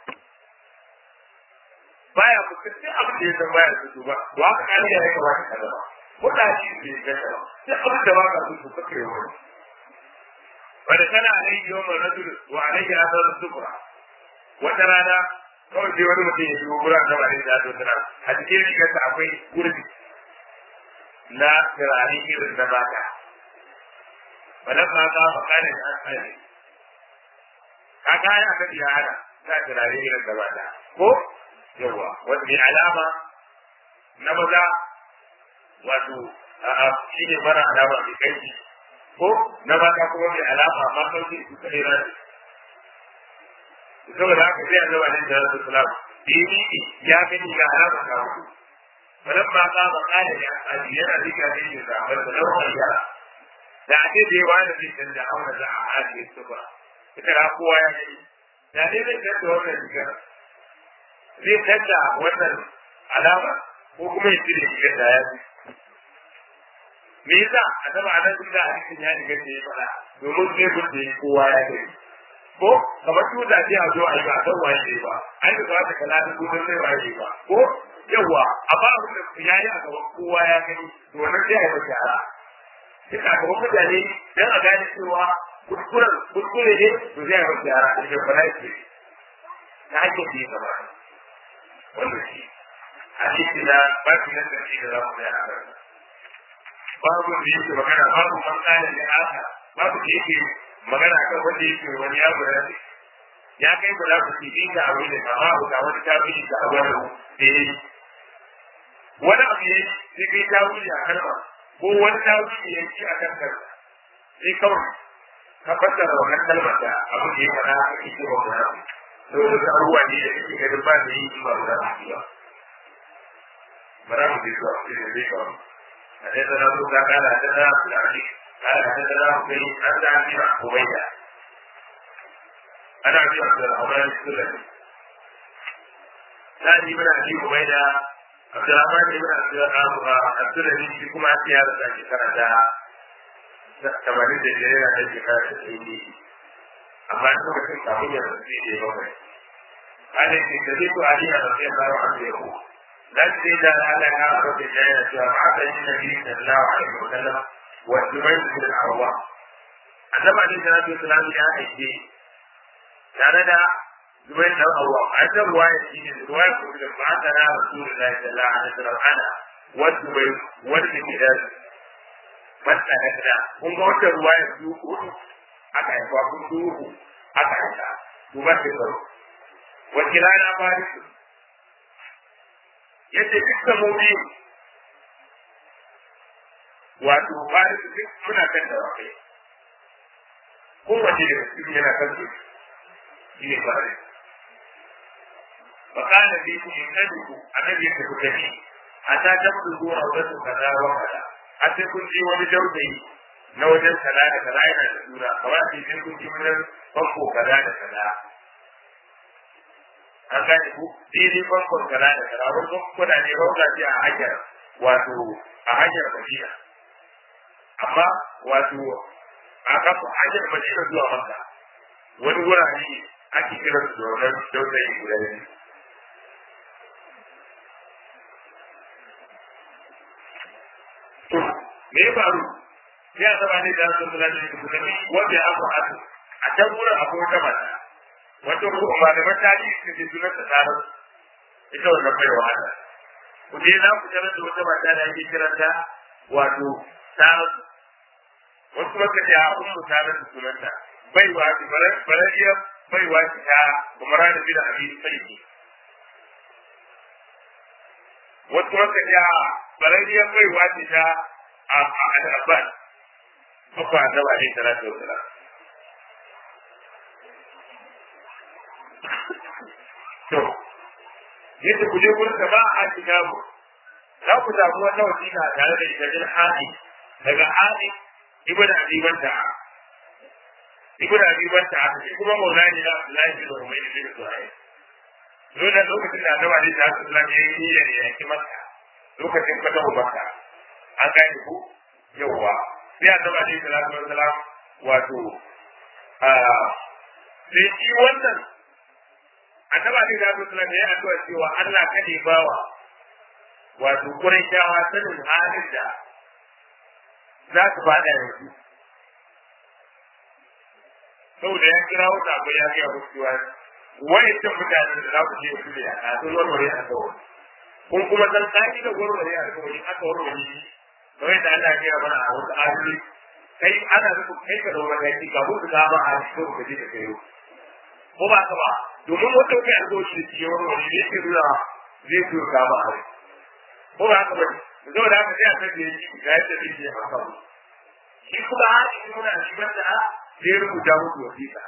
baya fuskantar abin da ya san baya so ba wa ka kani da ya kamata ka zama ko da shi bai gasa ba sai abin da ba ka so to kake wani wanda kana alaihi yawon rajul wa alaihi asar sukura wata rana kawai sai wani mutum ya shigo gurin da wani da ta tana a cikin rigarsa akwai gurbi na turare irin na baka wannan ma ka fa kana da asali ka ga ya ka biya hada ta turare irin da baka ko yawa wanda mai alama na maza wato a shi ne mara alama mai kai ko na mata kuma mai alama amma sauki su kai rani saboda haka sai an zama da su salam dini ya gani ga alama ta hudu wannan ma ka ba kana ya aji yana dika da yin da ba da lawan ya da ake da yawa da zai canza aure da a hali su ba ita na kowa ya gani da dai zai canza wannan rigar zai canza wannan alama ko kuma ya cire rigar da ya fi me yasa a taba a nan da hadisin ya riga da ya faɗa domin zai gudu kowa ya gani ko kamar tuta ce a zo a yi ba san waye ba ai da za ta kala da gudun sai waye ba ko yawa amma abin da ya yi a gaban kowa ya gani to wannan sai a yi masa yara duk a gaban mutane dan a gane cewa kuskuren kuskure ne to zai yi masa yara a cikin fara ce ta hanyar da ya gaba wannan shi hadisi na ba su nan da shi da za mu yi a kan babu da yake magana babu man kana da aka babu da yake magana kan wanda yake wani ya guda ne ya kai ba za ku ci bi da abu da kama ku ga wani tafi da abu da yi wani abu ne sai kai tafi a kalma ko wani tafi ne yake a kan kalma sai kawai ka fassara wannan kalmar da abu da ya fara a cikin wannan abu to da abubuwa ne da kake ganin ba da yi ba da ba bara mu ji zuwa cikin zai kawo حدثنا ابو قال حدثنا عبد العزيز قال حدثنا حسين عن ابي عبيده انا ابي عبد الرحمن السلمي ثاني من ابي عبيده عبد الرحمن بن عبد السلمي في كما سيارة شكرا tamanin da biyar yana da shekara da tsaye ne amma in lokacin kafin ya rasu ne bakwai ana ce da zai to ali a rasu ya fara a zai ko dan sai da Allah ya fara da jaya cewa ma da yin nabi sallallahu alaihi wa sallam wa zubair bin al-awwa annabi alaihi salatu wasallam ya aike tare da zubair bin al-awwa a ta ruwaya shi ne ruwaya ko da ba ta na rasulullahi sallallahu alaihi wa sallam ana wa zubair wa bin wata da kun ga wata ruwaya su hudu aka haifa kun su uku aka haifa su ba su tsaro wakila na farisu yadda duka mu biyu wato farisu duk muna kan da wakai kowace da su yana kan su shi ne farisu فقال فيكم إن تدركوا النبي يتكلم حتى تبلغوا أولاد كذا وكذا har sai kun ji wani dausayi na wajen kaza da kaza yana da suna kamar sai sai kun ji wajen famfo kaza da kaza an gane ku daidai famfon kaza da kaza wani famfona ne rauka ce a hanyar wato a hanyar madina amma wato a kafa hanyar madina zuwa maka wani wurare ake kiran su da wannan dausayi guda biyu to me ya faru sai a saba ne da sun kula da su kuma wanda ya faru a can wurin akwai wata mata wata ko ba da mata ne su ke sunan ta tsara ita wannan bai wahala ku je za ku tarar da wata mata da ake kiranta wato tsara wasu maka ce a ummu tsara da sunanta bai wa ki barariya bai wa ki ta umara da bila abin sai wasu maka ce a barariyar mai wace ta a al'abban kuka ta ba ne tara da wata to yadda ku je gurin da ba a shiga mu za ku samu wata wasiƙa tare da ita hadi daga hadi ibn abiban ta ibn abiban ta shi kuma maulani na Abdullahi bin Umayr bin Suhaib dole lokacin da Annabi Ali ta sallallahu alaihi wasallam ya yi yaki maka lokacin ka taɓa baka an gane ku yawwa sai a zama alaihi salatu wassalam wato sai shi wannan annabi alaihi salatu wassalam ya addu'a cewa Allah kada ya bawa wato Qurayshawa sanin halin da za su fada yanzu saboda ya kira wata akwai ya ga musu cewa wayancan mutanen da za ku je su ne a sun warware a kawai kun kuma san kaji da warware a kawai aka warware shi kamar da Allah ya mana a wasu ayoyi kai ana rubu kai ka daura kai ka mutu ka ba a cikin ka ji da kai ko ba ka ba domin wata kai alƙawari da shi warware ne ke nuna zai so ka ba a ko ba ka ba zo da haka sai a kaje shi ga yadda zai yi haka shi kuma a cikin nuna shi banda a zai rubuta muku wasiƙa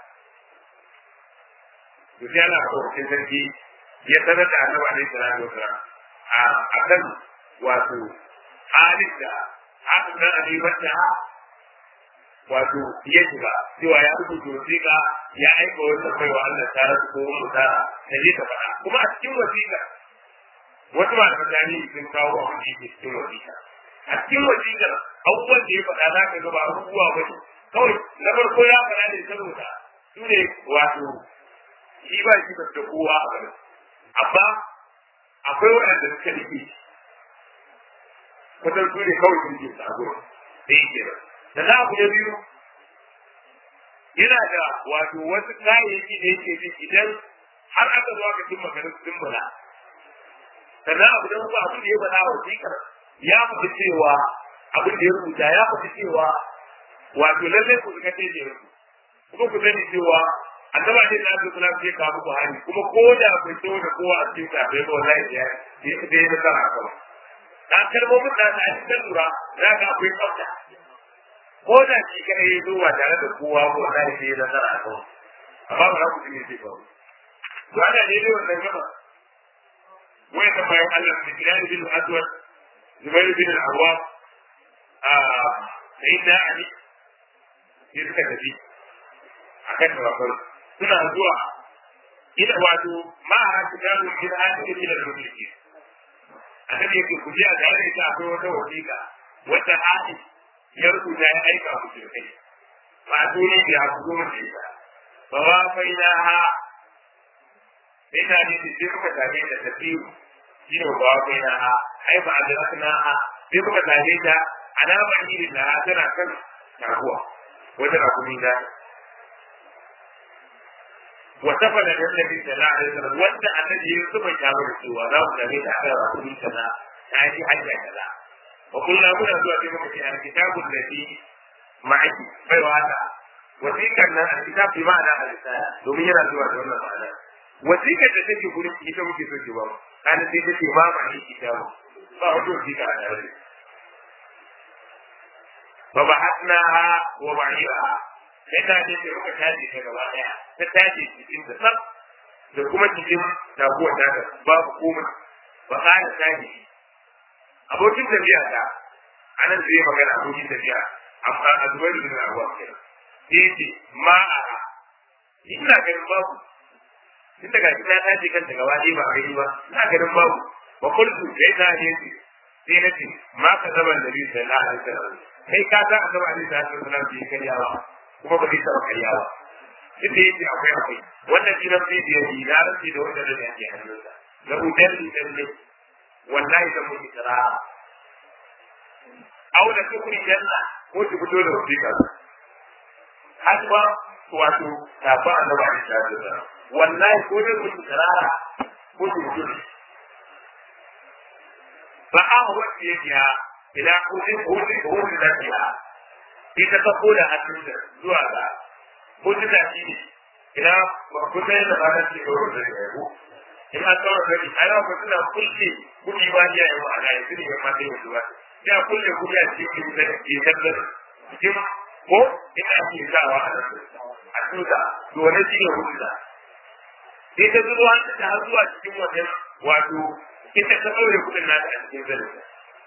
to sai Allah ko sai sarki ya sanar da Annabi alaihi salatu wasallam a kan wato halin da aka ga a ribar da wato ya shiga cewa ya rubuta wasiƙa ya aika wata kai wa Allah ta rasu ko wani ta da zai ta faɗa kuma a cikin wasiƙa wasu malaman tarihi sun kawo abin da yake cikin wasiƙa a cikin wasiƙar abubuwan da ya faɗa za ka ga ba abubuwa ba ne kawai na farko ya faɗa ne saboda su ne wato shi ba shi ba da kowa a garin amma akwai waɗanda suka rike kusan su ne kawai sun ke sabo da yake nan da za ku da biyu yana da wato wasu kayayyaki da yake bi idan har aka zo aka cimma garin sun bala sannan abu da ba abin da ya bala wa sikar ya faɗi cewa abin da ya rubuta ya faɗi cewa wato lallai ku suka ce da kuma ku sani cewa annaba ne da Allah sallallahu alaihi wasallam Buhari kuma ko da bai so da kowa a cikin ka bai wallahi ya ya da ya tsara ka dan kalmomin da ta yi lura za ka akwai tsafta ko da shi kada ya zo ba tare da kowa ko wallahi sai ya tsara ka amma ba ku ji ne ba to ana ne da wannan gaba wai da bayan Allah da Bilal bin Aswad Zubair bin Al-Awwam a sayyidina Ali sai suka tafi akan tawakkalu suna zuwa ina wato ma ha su gano min hajji ila al-mulki annabi yake ku ji a da yake ta akwai wata wasiƙa wata hadi ya rubuta ya aika ku shi kai ba dole ya ku zo da ita ba wa faina ha ina ne da sai kuka tafi da tafiyu shi ne ba wa faina ha ai ba adrakna ha sai kuka tafi da alama irin da tana kan taguwa wata rakumi da وسفل النبي صلى الله عليه وسلم وانت الذي يوسف يشاور سوى لا النبي تعالى رسول كذا تأتي حاجة كذا وقلنا هنا سوى في مكة الكتاب الذي معي غير هذا وثيقة الكتاب بمعنى الرسالة domin yana zuwa da wannan ma'ana wasiƙar da take gurin ita muke so ki ba mu kana sai take ma ma ni kitabu ba wato wasiƙa a tare fa ba'athnaha wa ba'iha sai ta ce sai muka tashi ta gaba daya ta tashi cikin da sab da kuma cikin taguwar ta da babu komai ba kana tashi abokin tafiya ta anan zai magana abokin tafiya amma a zubar da na abuwa kenan sai ce ma a ina ganin babu tun daga ta tashi kanta gaba ɗaya ba a gani ba ina ganin babu ba kullu sai ta ne sai na ce ma ka zama da biyu sallallahu alaihi wasallam kai ka san a zama alaihi wasallam bai karyawa kuma ba zai taɓa karya ba duk da yake akwai akwai wannan shi nan sai da yi na rantsi da wanda da yake hannunsa na udar udar ne wallahi da mun kira au da kukuri janna ko ki fito da wasiƙa har ba wato tafa annabi a cikin da wallahi ko da mun kira ko ki fito da ba a wanda yake ya ila kudin kudin kudin da ya ita ta koda hannunta zuwa ga kudu da shi ne ina ba ku sai da ba ta ce ga wurin da yabo in an tsara da shi ai ba suna kulle kudi ba ya yi wa ana yi ne ma sai wasu ba ya kulle kudi a cikin da ke kallon cikin ko ina ake zawa a nan a tuta to wani shi ne kudu da sai ta zuwa ta har zuwa cikin wannan wato ita ta ɗaure kudin nata a cikin zanen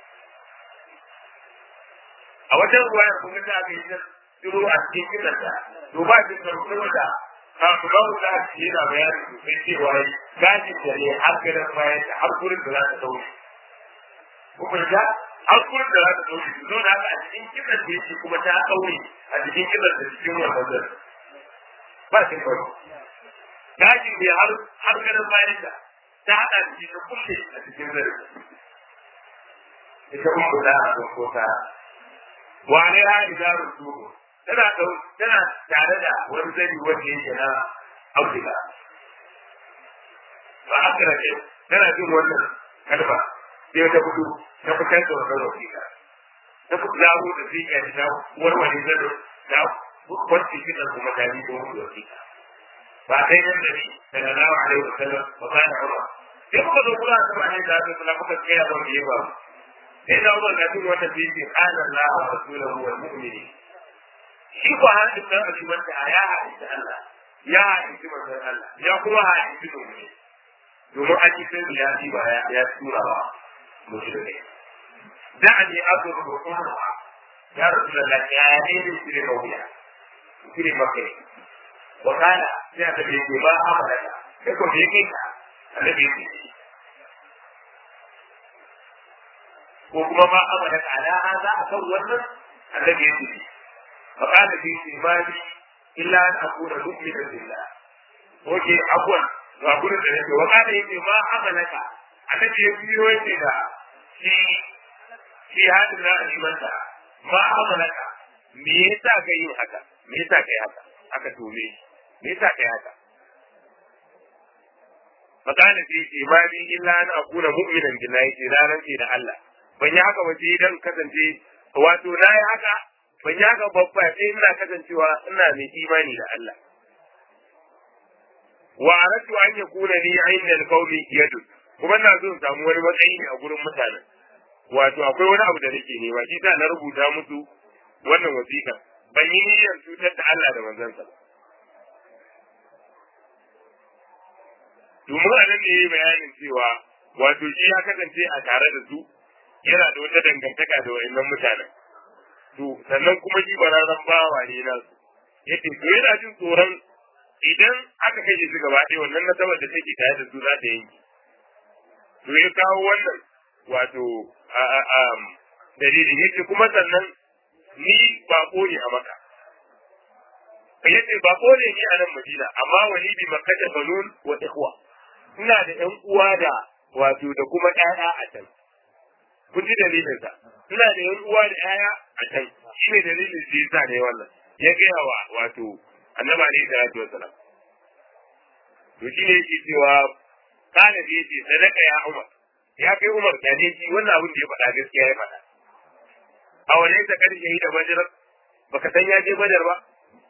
a wajen ruwa ya kuma ta aka yi ta tsiro a cikin kinanta to ba shi karfin da kafin ba mu da shi yana bayani sosai cewa yi gashin da ne har ganin bayan ta har gurin da za ta dauke kuma ya har gurin da za ta dauke su zo da haka a cikin kinan da yake kuma ta daure a cikin kinan da cikin wannan zan ba shi kawai gashin da har har ganin bayan ta ta haɗa da shi ta kulle a cikin zan ita uku da a ko ta wane ha idaru tuhu tana tana tare da wani zani wanda yake na auduga ba haka da ke tana jin wannan kalma sai ta fito ta fitar da wannan wasiƙa ta fito da abu da zai yi ta warware zano ta kwanci shi da kuma ta bi da wani wasiƙa ba kai nan da ni sallallahu alaihi wasallam wa kana umar sai muka zo kula da ma'anin da aka kula muka tsaya ba mu yi ba sai da umar na jin wata bibi qala Allah wa rasuluhu wal mu'minin shi ko har da kan shi wanda ya haɗi Allah ya haɗi manzon Allah ya kuma haɗi mu'mini domin a cikin ya ji ba ya tura ba mushrikai da'ani azuru kuma ya rasulullah ya ne ne shi ne kauya shi ne makai wa kana sai aka ce ba amana sai ko je kai ka annabi ya ce ko kuma ma amana ala hada akan wannan annabi ya ce fa kana fi imani illa an akuna mu'minan billah oke abuwan ga gurin da yake wa kana yake ma amalaka annabi ya biyo yake da shi shi hadin na alimanta ma amalaka me yasa ka yi haka me yasa ka yi haka aka tome me yasa ka yi haka magana ce ce ma ni illa an akuna mu'minan billahi ce ranar ce da Allah ban yi haka ba sai dan kasance wato na yi haka ban yi haka babba sai ina kasancewa ina mai imani da Allah wa aratu an yakuna li inda alqawmi yadu kuma ina so in samu wani matsayi ne a gurin mutanen wato akwai wani abu da nake nema shi sa na rubuta musu wannan wasiƙa ban yi niyyar cutar da Allah da manzansa ba domin a nan ne yayi bayanin cewa wato shi ya kasance a tare da su yana da wata dangantaka da wayannan mutanen to sannan kuma shi bararren bawa ne na su yace to yana jin tsoron idan aka kashe su gaba ɗaya wannan nasabar da take tare da su za ta yanki to ya kawo wannan wato dalilin yace kuma sannan ni bako ne a maka yace bako ne ni a nan madina amma wani bi makkata banun wa ikhwa ina da ƴan uwa da wato da kuma ƴaƴa a can kun ji dalilin sa ina da ƴan uwa da ƴaƴa a can shi ne dalilin da yasa ne wannan ya gaya wa wato annabi alaihi salatu wassalam to shi ne yake cewa kana da yace sadaka ya umar ya kai umar da ne shi wannan abin da ya faɗa gaskiya ya faɗa a wani ta karshe yi da badar baka san ya je badar ba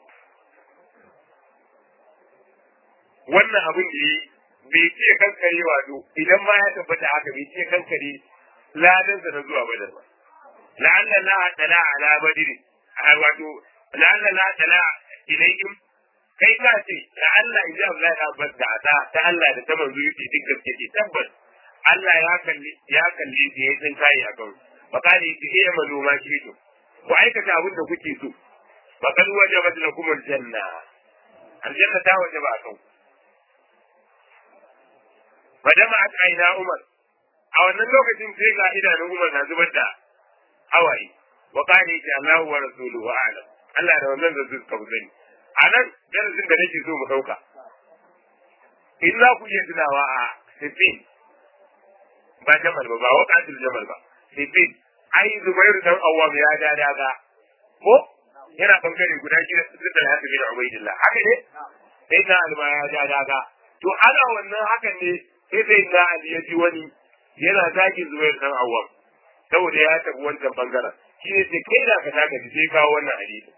wannan abin da yi bai ce kankare wato idan ma ya tabbata haka bai ce kankare ladansa na zuwa badar ba la'alla la tala ala badri wato la'alla la tala ilayhim kai ka ce la'alla idan Allah ya bada ta ta Allah da ta manzo yake duk gaske ce tabbas Allah ya kalli ya kalli da ya tsin kai a kan bakali ki iya maluma shi to ku aikata abin da kuke so bakal wajabat lakum aljanna aljanna ta wajaba a kan fadama a aina Umar a wannan lokacin sai ga idanun Umar na zubar da hawaye wa kare ki Allahu wa rasuluhu a'lam Allah da wannan da suka sani a nan darasin da nake so mu dauka in za ku iya tunawa a Sifin ba Jamal ba ba waqatul Jamal ba Sifin ai Zubairu dan Awwam ya da daga ko yana bangare guda shi da da Hasan bin Ubaidillah haka ne sai na alma ya da daga to ana wannan hakan ne sai sai na Ali ya ji wani yana zagin Zubairu dan Awwam saboda ya tafi wancan bangaren shi ne sai kai da ka taka sai kawo wannan hadisi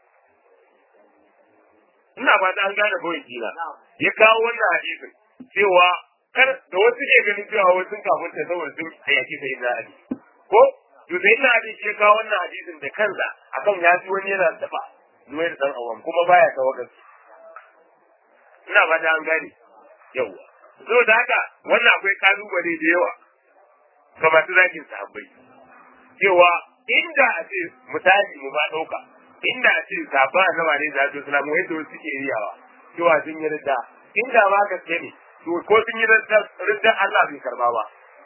ina ba an gane kawai kila ya kawo wannan hadisin cewa kar da wasu ne ganin cewa wasu kafin ta saboda sun hayaki sai na Ali ko to sai na Ali ya kawo wannan hadisin da kansa akan ya ji wani yana taba Zubairu dan Awwam kuma baya tawakkal ina ba an gane yawa saboda haka wannan akwai kalubale da yawa ga masu zakin sahabbai cewa inda a ce misali mu ba ɗauka inda a ce sabon annaba ne da suna mu yadda wasu suke riyawa cewa sun yi ridda inda ma gaske ne to ko sun yi ridda Allah bai karba ba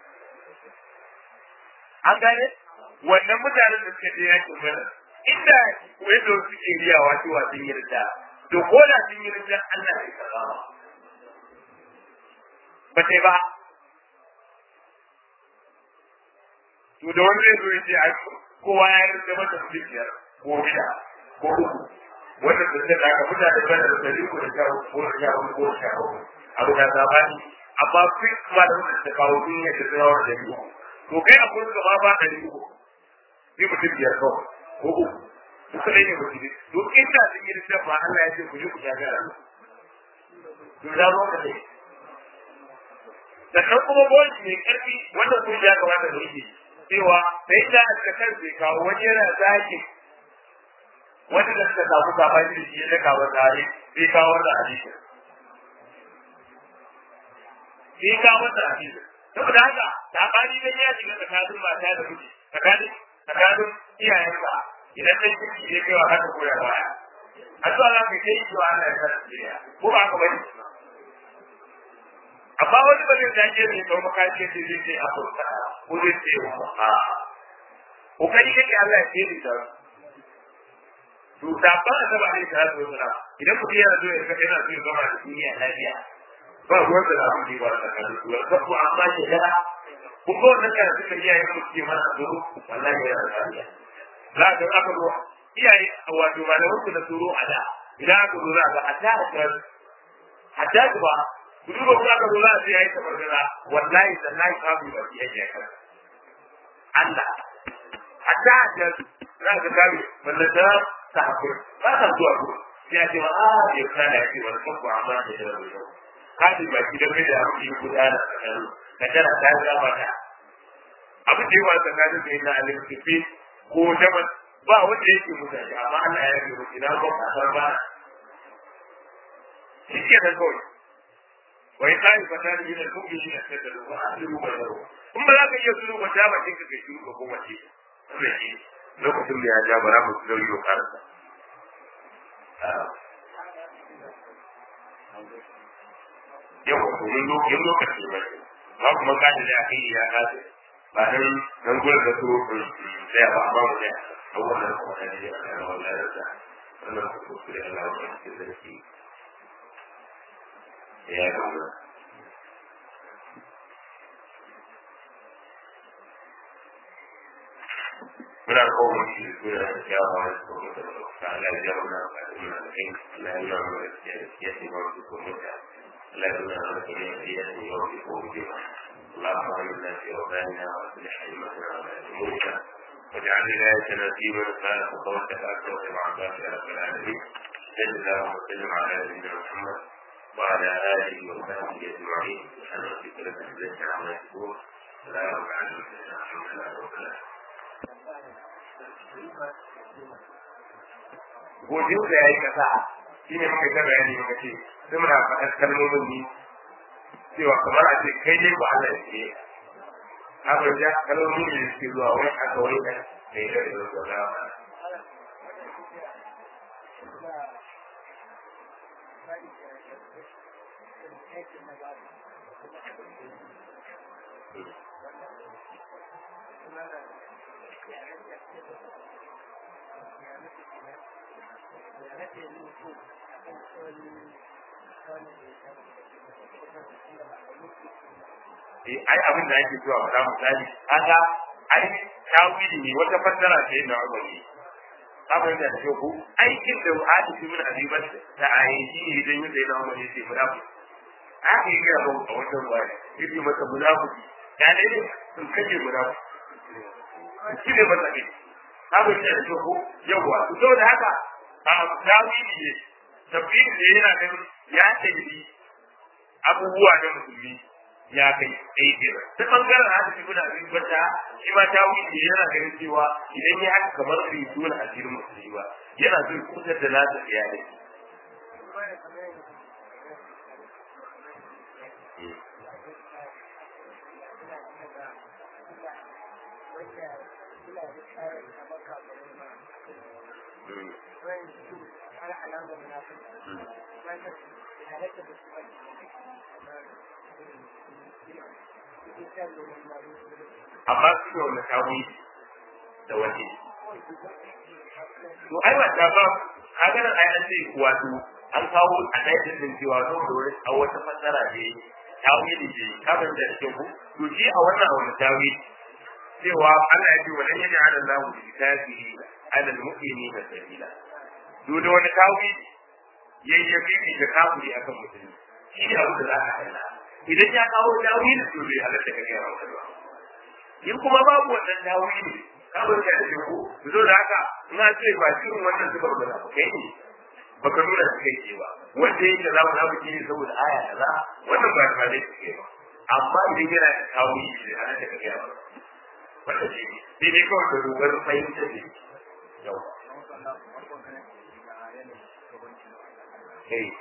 an gane wannan mutanen da suke je yakin mana inda yadda wasu suke riyawa cewa sun yi ridda to ko da sun yi ridda Allah bai karba ba ba sai ba to da wani zai zo ya ce ai kowa ya yi da mata su biyar ko sha ko uku wanda da zai daga mutane da da dari ko da sha ko da sha ko da sha abu da zabani amma fi kuma da wanda da kawo duniya da tsawon da biyu to kai a kullum ma ba da uku bi mutum biyar kawai ko uku su kadai ne mutum to inda sun yi da ba Allah ya ce ku je ku gagara to da zo ka dai sannan kuma bonus mai karfi wanda kun ya kamata da yake cewa sai da aka kan sai kawo wani yana zaki wanda da suka samu sabani da shi ya kawo tare sai kawo wannan hadisi sai kawo wannan hadisi saboda haka sabani dan ya shiga tsakanin mata da miji tsakanin tsakanin iyayenka idan ɗan ciki ya kai wa haka koya baya addu'a za ka kai cewa Allah ya sa shirya ko ba ka bane amma wani ba zai zage ne sau makaci ce zai ce a furta ko zai ce a kokari yake Allah ya ce ta to da ba a saba ne ta zo sana idan mutum yana zo ya ga yana so ya zama da duniya lafiya ba ruwan da za mu yi ba da kan su ba ko amma ke da ko ko wannan kana suka yi yayin mu ke mana zo wallahi yana da lafiya za ka aka zo iyaye wato malaman ku na tsoro a da idan aka zo za ga a ta a ta ba ku duba ku aka zo za a ce yayi tabargara wallahi sallahi ka bi ba ki yake kan Allah hatta da za ka gabe wannan da ta hakuri ba ta zuwa ku sai a ce ma a ya kana ya ce wani kanku amma da da ruwa ka ji ba ki da mai da abin gudana tsakanin ka tara ta ga mata abin da yawa tsakanin da yana alimtifi ko daban ba wanda yake mutane amma Allah ya yi mutu na ba ka ba shi ke da kawai wai kai fata ne da kuma shi da sai da ruwa a cikin ruwa in ba za ka iya suru ba ta ba kinka kai suru ko kuma ce lokacin da ya ja bara mu su yi karanta yau ko mun lokacin lokaci ba ba kuma kaji da kai ya kace ba dan dan gurin da su sai ba ba mu da abubuwan da kuma da ya kana wallahi da wannan ko su da Allah ya ce da shi ya ga muna kawo shi da da kyawawa da kuma da ta Allah ya muna ba da muna da kai Allah ya nuna mana da ya ce ba su ko muta Allah ya nuna mana da ya ce ba su ko muta اللهم آمنا في أوطاننا وأصلح أئمتنا ولا أمورنا واجعل ولايتنا في من خالف قولك أكبر وعباك يا رب العالمين صل اللهم وسلم على نبينا محمد وعلى آله وصحبه أجمعين سبحان ربك رب العزة عما يصفون سلام على المرسلين الحمد لله رب العالمين godiyo da ya yi kasa shi ne muka ta bayani muka ce sai muna faɗar kalmomin ni cewa kamar a ce kai ne ba Allah ce haka ja kalmomin da suke zuwa wai aka wai da kai da ido da ba ai abin da ake zuwa wata misali kaga ai tawili ne wata fassara ce na wani abin da take ku aikin da wa'adi shi min azibat da ayi ne idan yadda yana wani ce munafi aka yi gaba a wata ruwa yake masa munafiki ya ne ne sun kace munafiki shi ne masa ne abin da take ku yawa to da haka a tawili ne tafsiri ne yana ganin ya tafi abubuwa na musulmi ya kai ɗaya kenan ta ɓangaren haka shi muna bin bata shi ma ta wuce yana ganin cewa idan ya haka kamar bai tona asirin musulmi ba yana zai kutar da nasa iyalai amma su ne wanda ta wuce da waje to ai wata ba kaga nan ai an ce wato an kawo a ɗaya din cewa zo da wani a wata fassara ne ta wuce ce ka ban da ke ku to shi a wannan wani ta wuce cewa Allah ya ce wa lan yaj'al Allahu bi kafiri ala al-mu'minina sabila to da wani ta wuce yayyafi da kafiri akan musulmi shi ne abu da za ka kalla idan ya kawo tawili to bai halatta ka gaya wa ba in kuma babu wannan tawili ka bar ka da ko zo da haka ina ce ba cikin wannan zubar da ba kai ne baka nuna su kai ce ba wanda yake za mu na buki ne saboda aya kaza wannan ba ba dai ke ba amma idan yana da tawili bai halatta ka gaya ba wanda shi ne dai kawai da dogar fahimta ne yau Hey.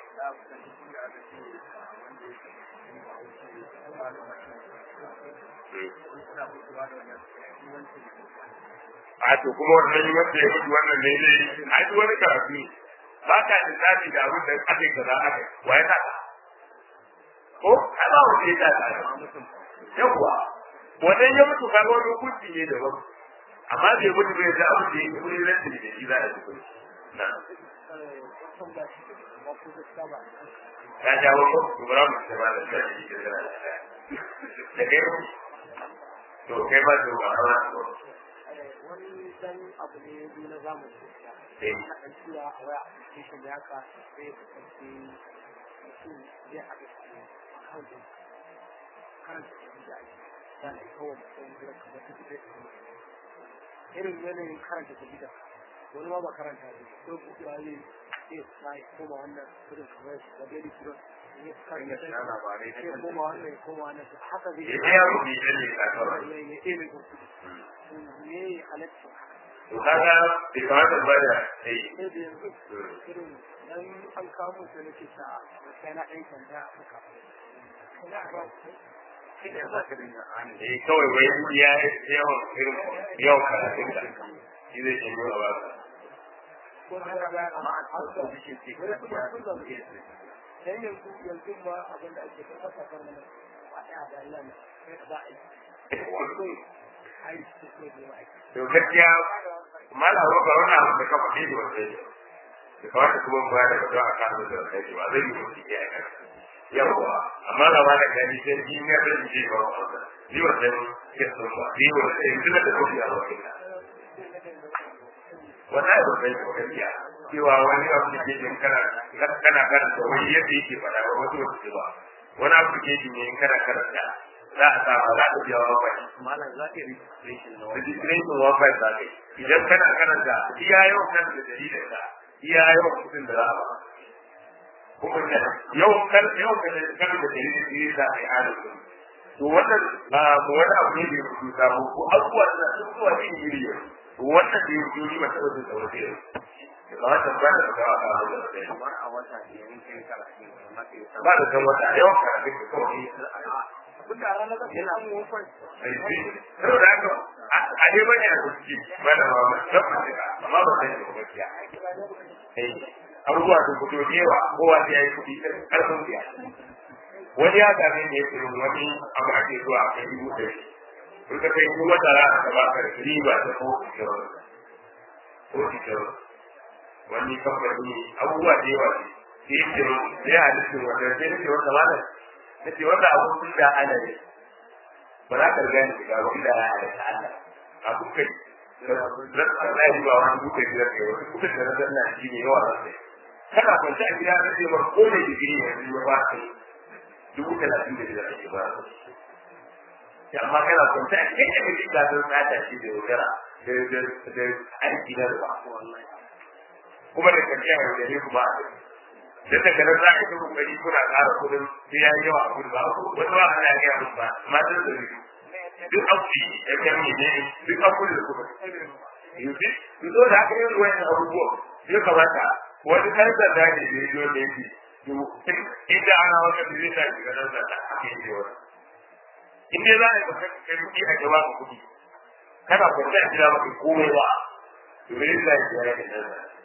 a to kuma wannan wanda ya mutu wannan ne ne a duk wani karatu ne ba ka lissafi da abin da aka yi kaza aka yi wa ya sa ko ai ba wanda ya sa yawwa wannan ya mutu kaga wani hukunci ne daban amma bai mutu bai da abu da yake kuri ran da shi za a yi kuri na ya jawo ko kubra mu da ba da shi da da da kai to kai ba da ba ba wani dan abu ne ya na zamani eh na kan cewa a waya application da haka sai ya kasance mutum zai haɗa akawuntin karanta jarida da na kawai mutum zai kamar ta fiye irin yanayin karanta jarida wani ma ba karanta ne ko buɗewa ne sai sai koma wannan irin kamar da daily trust ne karanta sai labarai sai koma wannan ya koma wannan haka zai ya ya mutu ya ne ka kawai ya ya ɗebe kuɗi me halatta to kaga bai kamata ba da sai sai da yanzu irin dan an kamo su nake sa sai na ɗan sanda a suka eh kawai wai ya yawan irin yawan karatun da shi zai ce yau ba ko da ga amma a tsaro da shi ce wani kuma sun da ke dan yanzu yanzu ma abin da ake kan kasa kan nan ba da da Allah ne sai ka ba ai ai su ko da ai to gaskiya malawa ba wani abu da ka faɗi da wanda ya da kawai kuma ba da fito a kan da sai ba zai yi mutu ya yi yawa amma da wani gani sai shi ne da shi ba wanda ni wannan ke so ba ni wannan yanzu da kuma ya wani wannan ba zai ko gaskiya cewa wani abu da ke jin kana kana karanta wani yadda yake faɗa ba wasu wasu ba wani abu da ke jin in kana karanta za a samu za ka biya wa bai malam za ka yi registration na registration wa bai za ka yi idan kana karanta iya yawan kan da dalilin ka iya yawan kudin da za a ba kuma da yawan kan yawan kan kan da dalilin da za a yi adalci to wannan ba mu wani abu ne da ya fito sabo ko abubuwa da sun zuwa cikin iri yau to wannan da ya fito ni ba taɓa jin tsawon da yau da kamata ba da ga a kawo da sai kamar a wata ne in kai karatu amma sai ya ba da san wata yawan karatu da kawai abin da ranar da yana mu wafan saboda haka a ne bane a kuski ba da ma ba tabbata amma ba sai da gaskiya eh abubuwa sun fito da yawa kowa sai ya yi kuɗi karfin biya wani ya same ne ya tsoro wani abu ake zuwa a kai dubu ɗari in ka kai kuma tara a gaba ka riba ta ko kyau ko kyau wani kamfani abubuwa da yawa ne sai ya tsoro sai ya halittu wanda sai ya ce wata malam na ce wanda abu sun da ana ne ba za ka riga ni shiga ba inda ya halitta Allah a kukai zan na yi ba wani kukai biyar ne wasu kukai da na zanna shi ne yawa zai kana kwanci a gida na ce ba ko mai digiri ne ya ba ka dubu talatin da biyar ake ba ya amma kana kwanci a cikin da kake ga sun tsada shi da yaudara da da da aiki na ruwa kuma da karshe a yaudare kuma a duk da ganin za a yi kokari kuna ƙara kuɗin sai ya yi yawa a kuɗi ba wani ba ana gaya musu ba matan da biyu duk an fi ya kan yi ne duk an kuɗi da kuma yanzu su zo da haka yin ruwan abubuwa ya kamata wani kan sanda ne da ya zo da yake inda ana wata da zai sa shiga nan sanda ake yi wani in dai za a yi baka kai kuɗi a gaba ka kuɗi kana kwanta a gida baka komai ba to bai zai sa ya yi nan sanda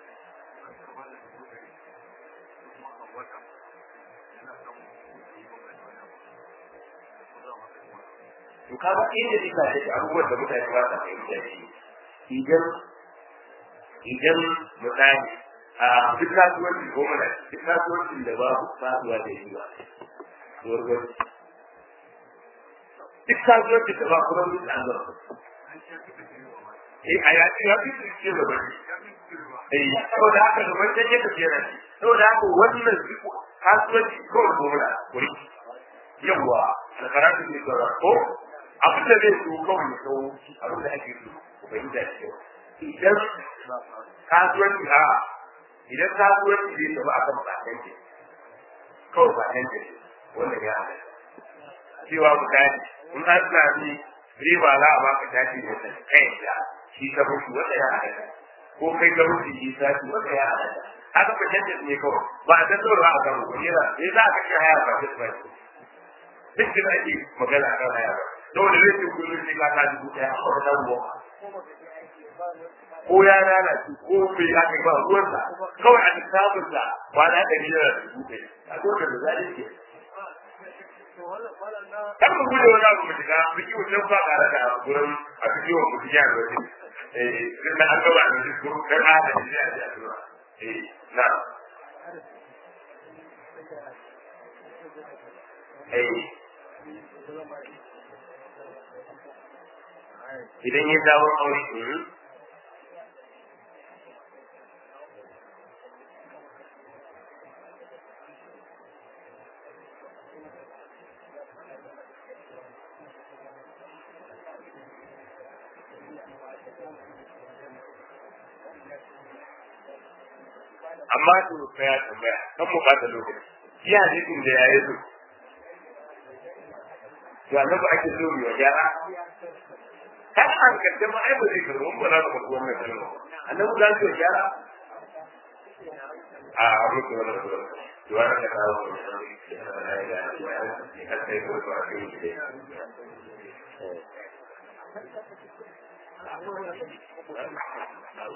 to ka ba inda zai sa shi abubuwan da mutane ba sa fahimta shi idan idan misali a duk kasuwanci ko mana duk kasuwancin da babu faduwa da riba gwargwar duk kasuwancin da ba kuma duk an zama eh a yaci ya fi ce da bari eh saboda haka da wancan ya tafiya na shi saboda haka wannan kasuwanci kawai ko mana wuri yawwa da karatu ne ga ko abin da zai so kawai ya kawo abin da ake so ku fahimta da kyau idan kasuwanci a idan kasuwanci zai tafi akan patente kawai patente wannan ya hada cewa misali in an sami riba za a baka tashi da ta kai da shi ka mutu wanda ya hada ko kai ka mutu shi tashi wanda ya hada haka patente ne kawai ba a san dole ba a kan ko yana ne za ka ci haya ba duk ba duk da ake magana kan haya ba dole zai ce kullum sai ka ta dubu ɗaya a wata ruwa ko ya lalace ko bai haka ba ruwansa kawai a lissafin sa kwana ɗari yana da dubu ɗaya a dole da za ke kan mu guje wani abu mu shiga biki wucin ba ƙara da gurin a biki wa mutum ya da wani eh na an gaba da shi gurin ɗan adam ne a ji a tura eh na eh idan ya sabon aure amma su tsaya tambaya kan mu ba da lokaci shi hadisin da ya yi su to annabi ake so mu ya gyara har an kace ma ai ba zai karɓi mun ba za mu karɓi wannan kalma annabi za su gyara a mutu wannan da to ana da kawo mu har sai ko ba a yi Thank you.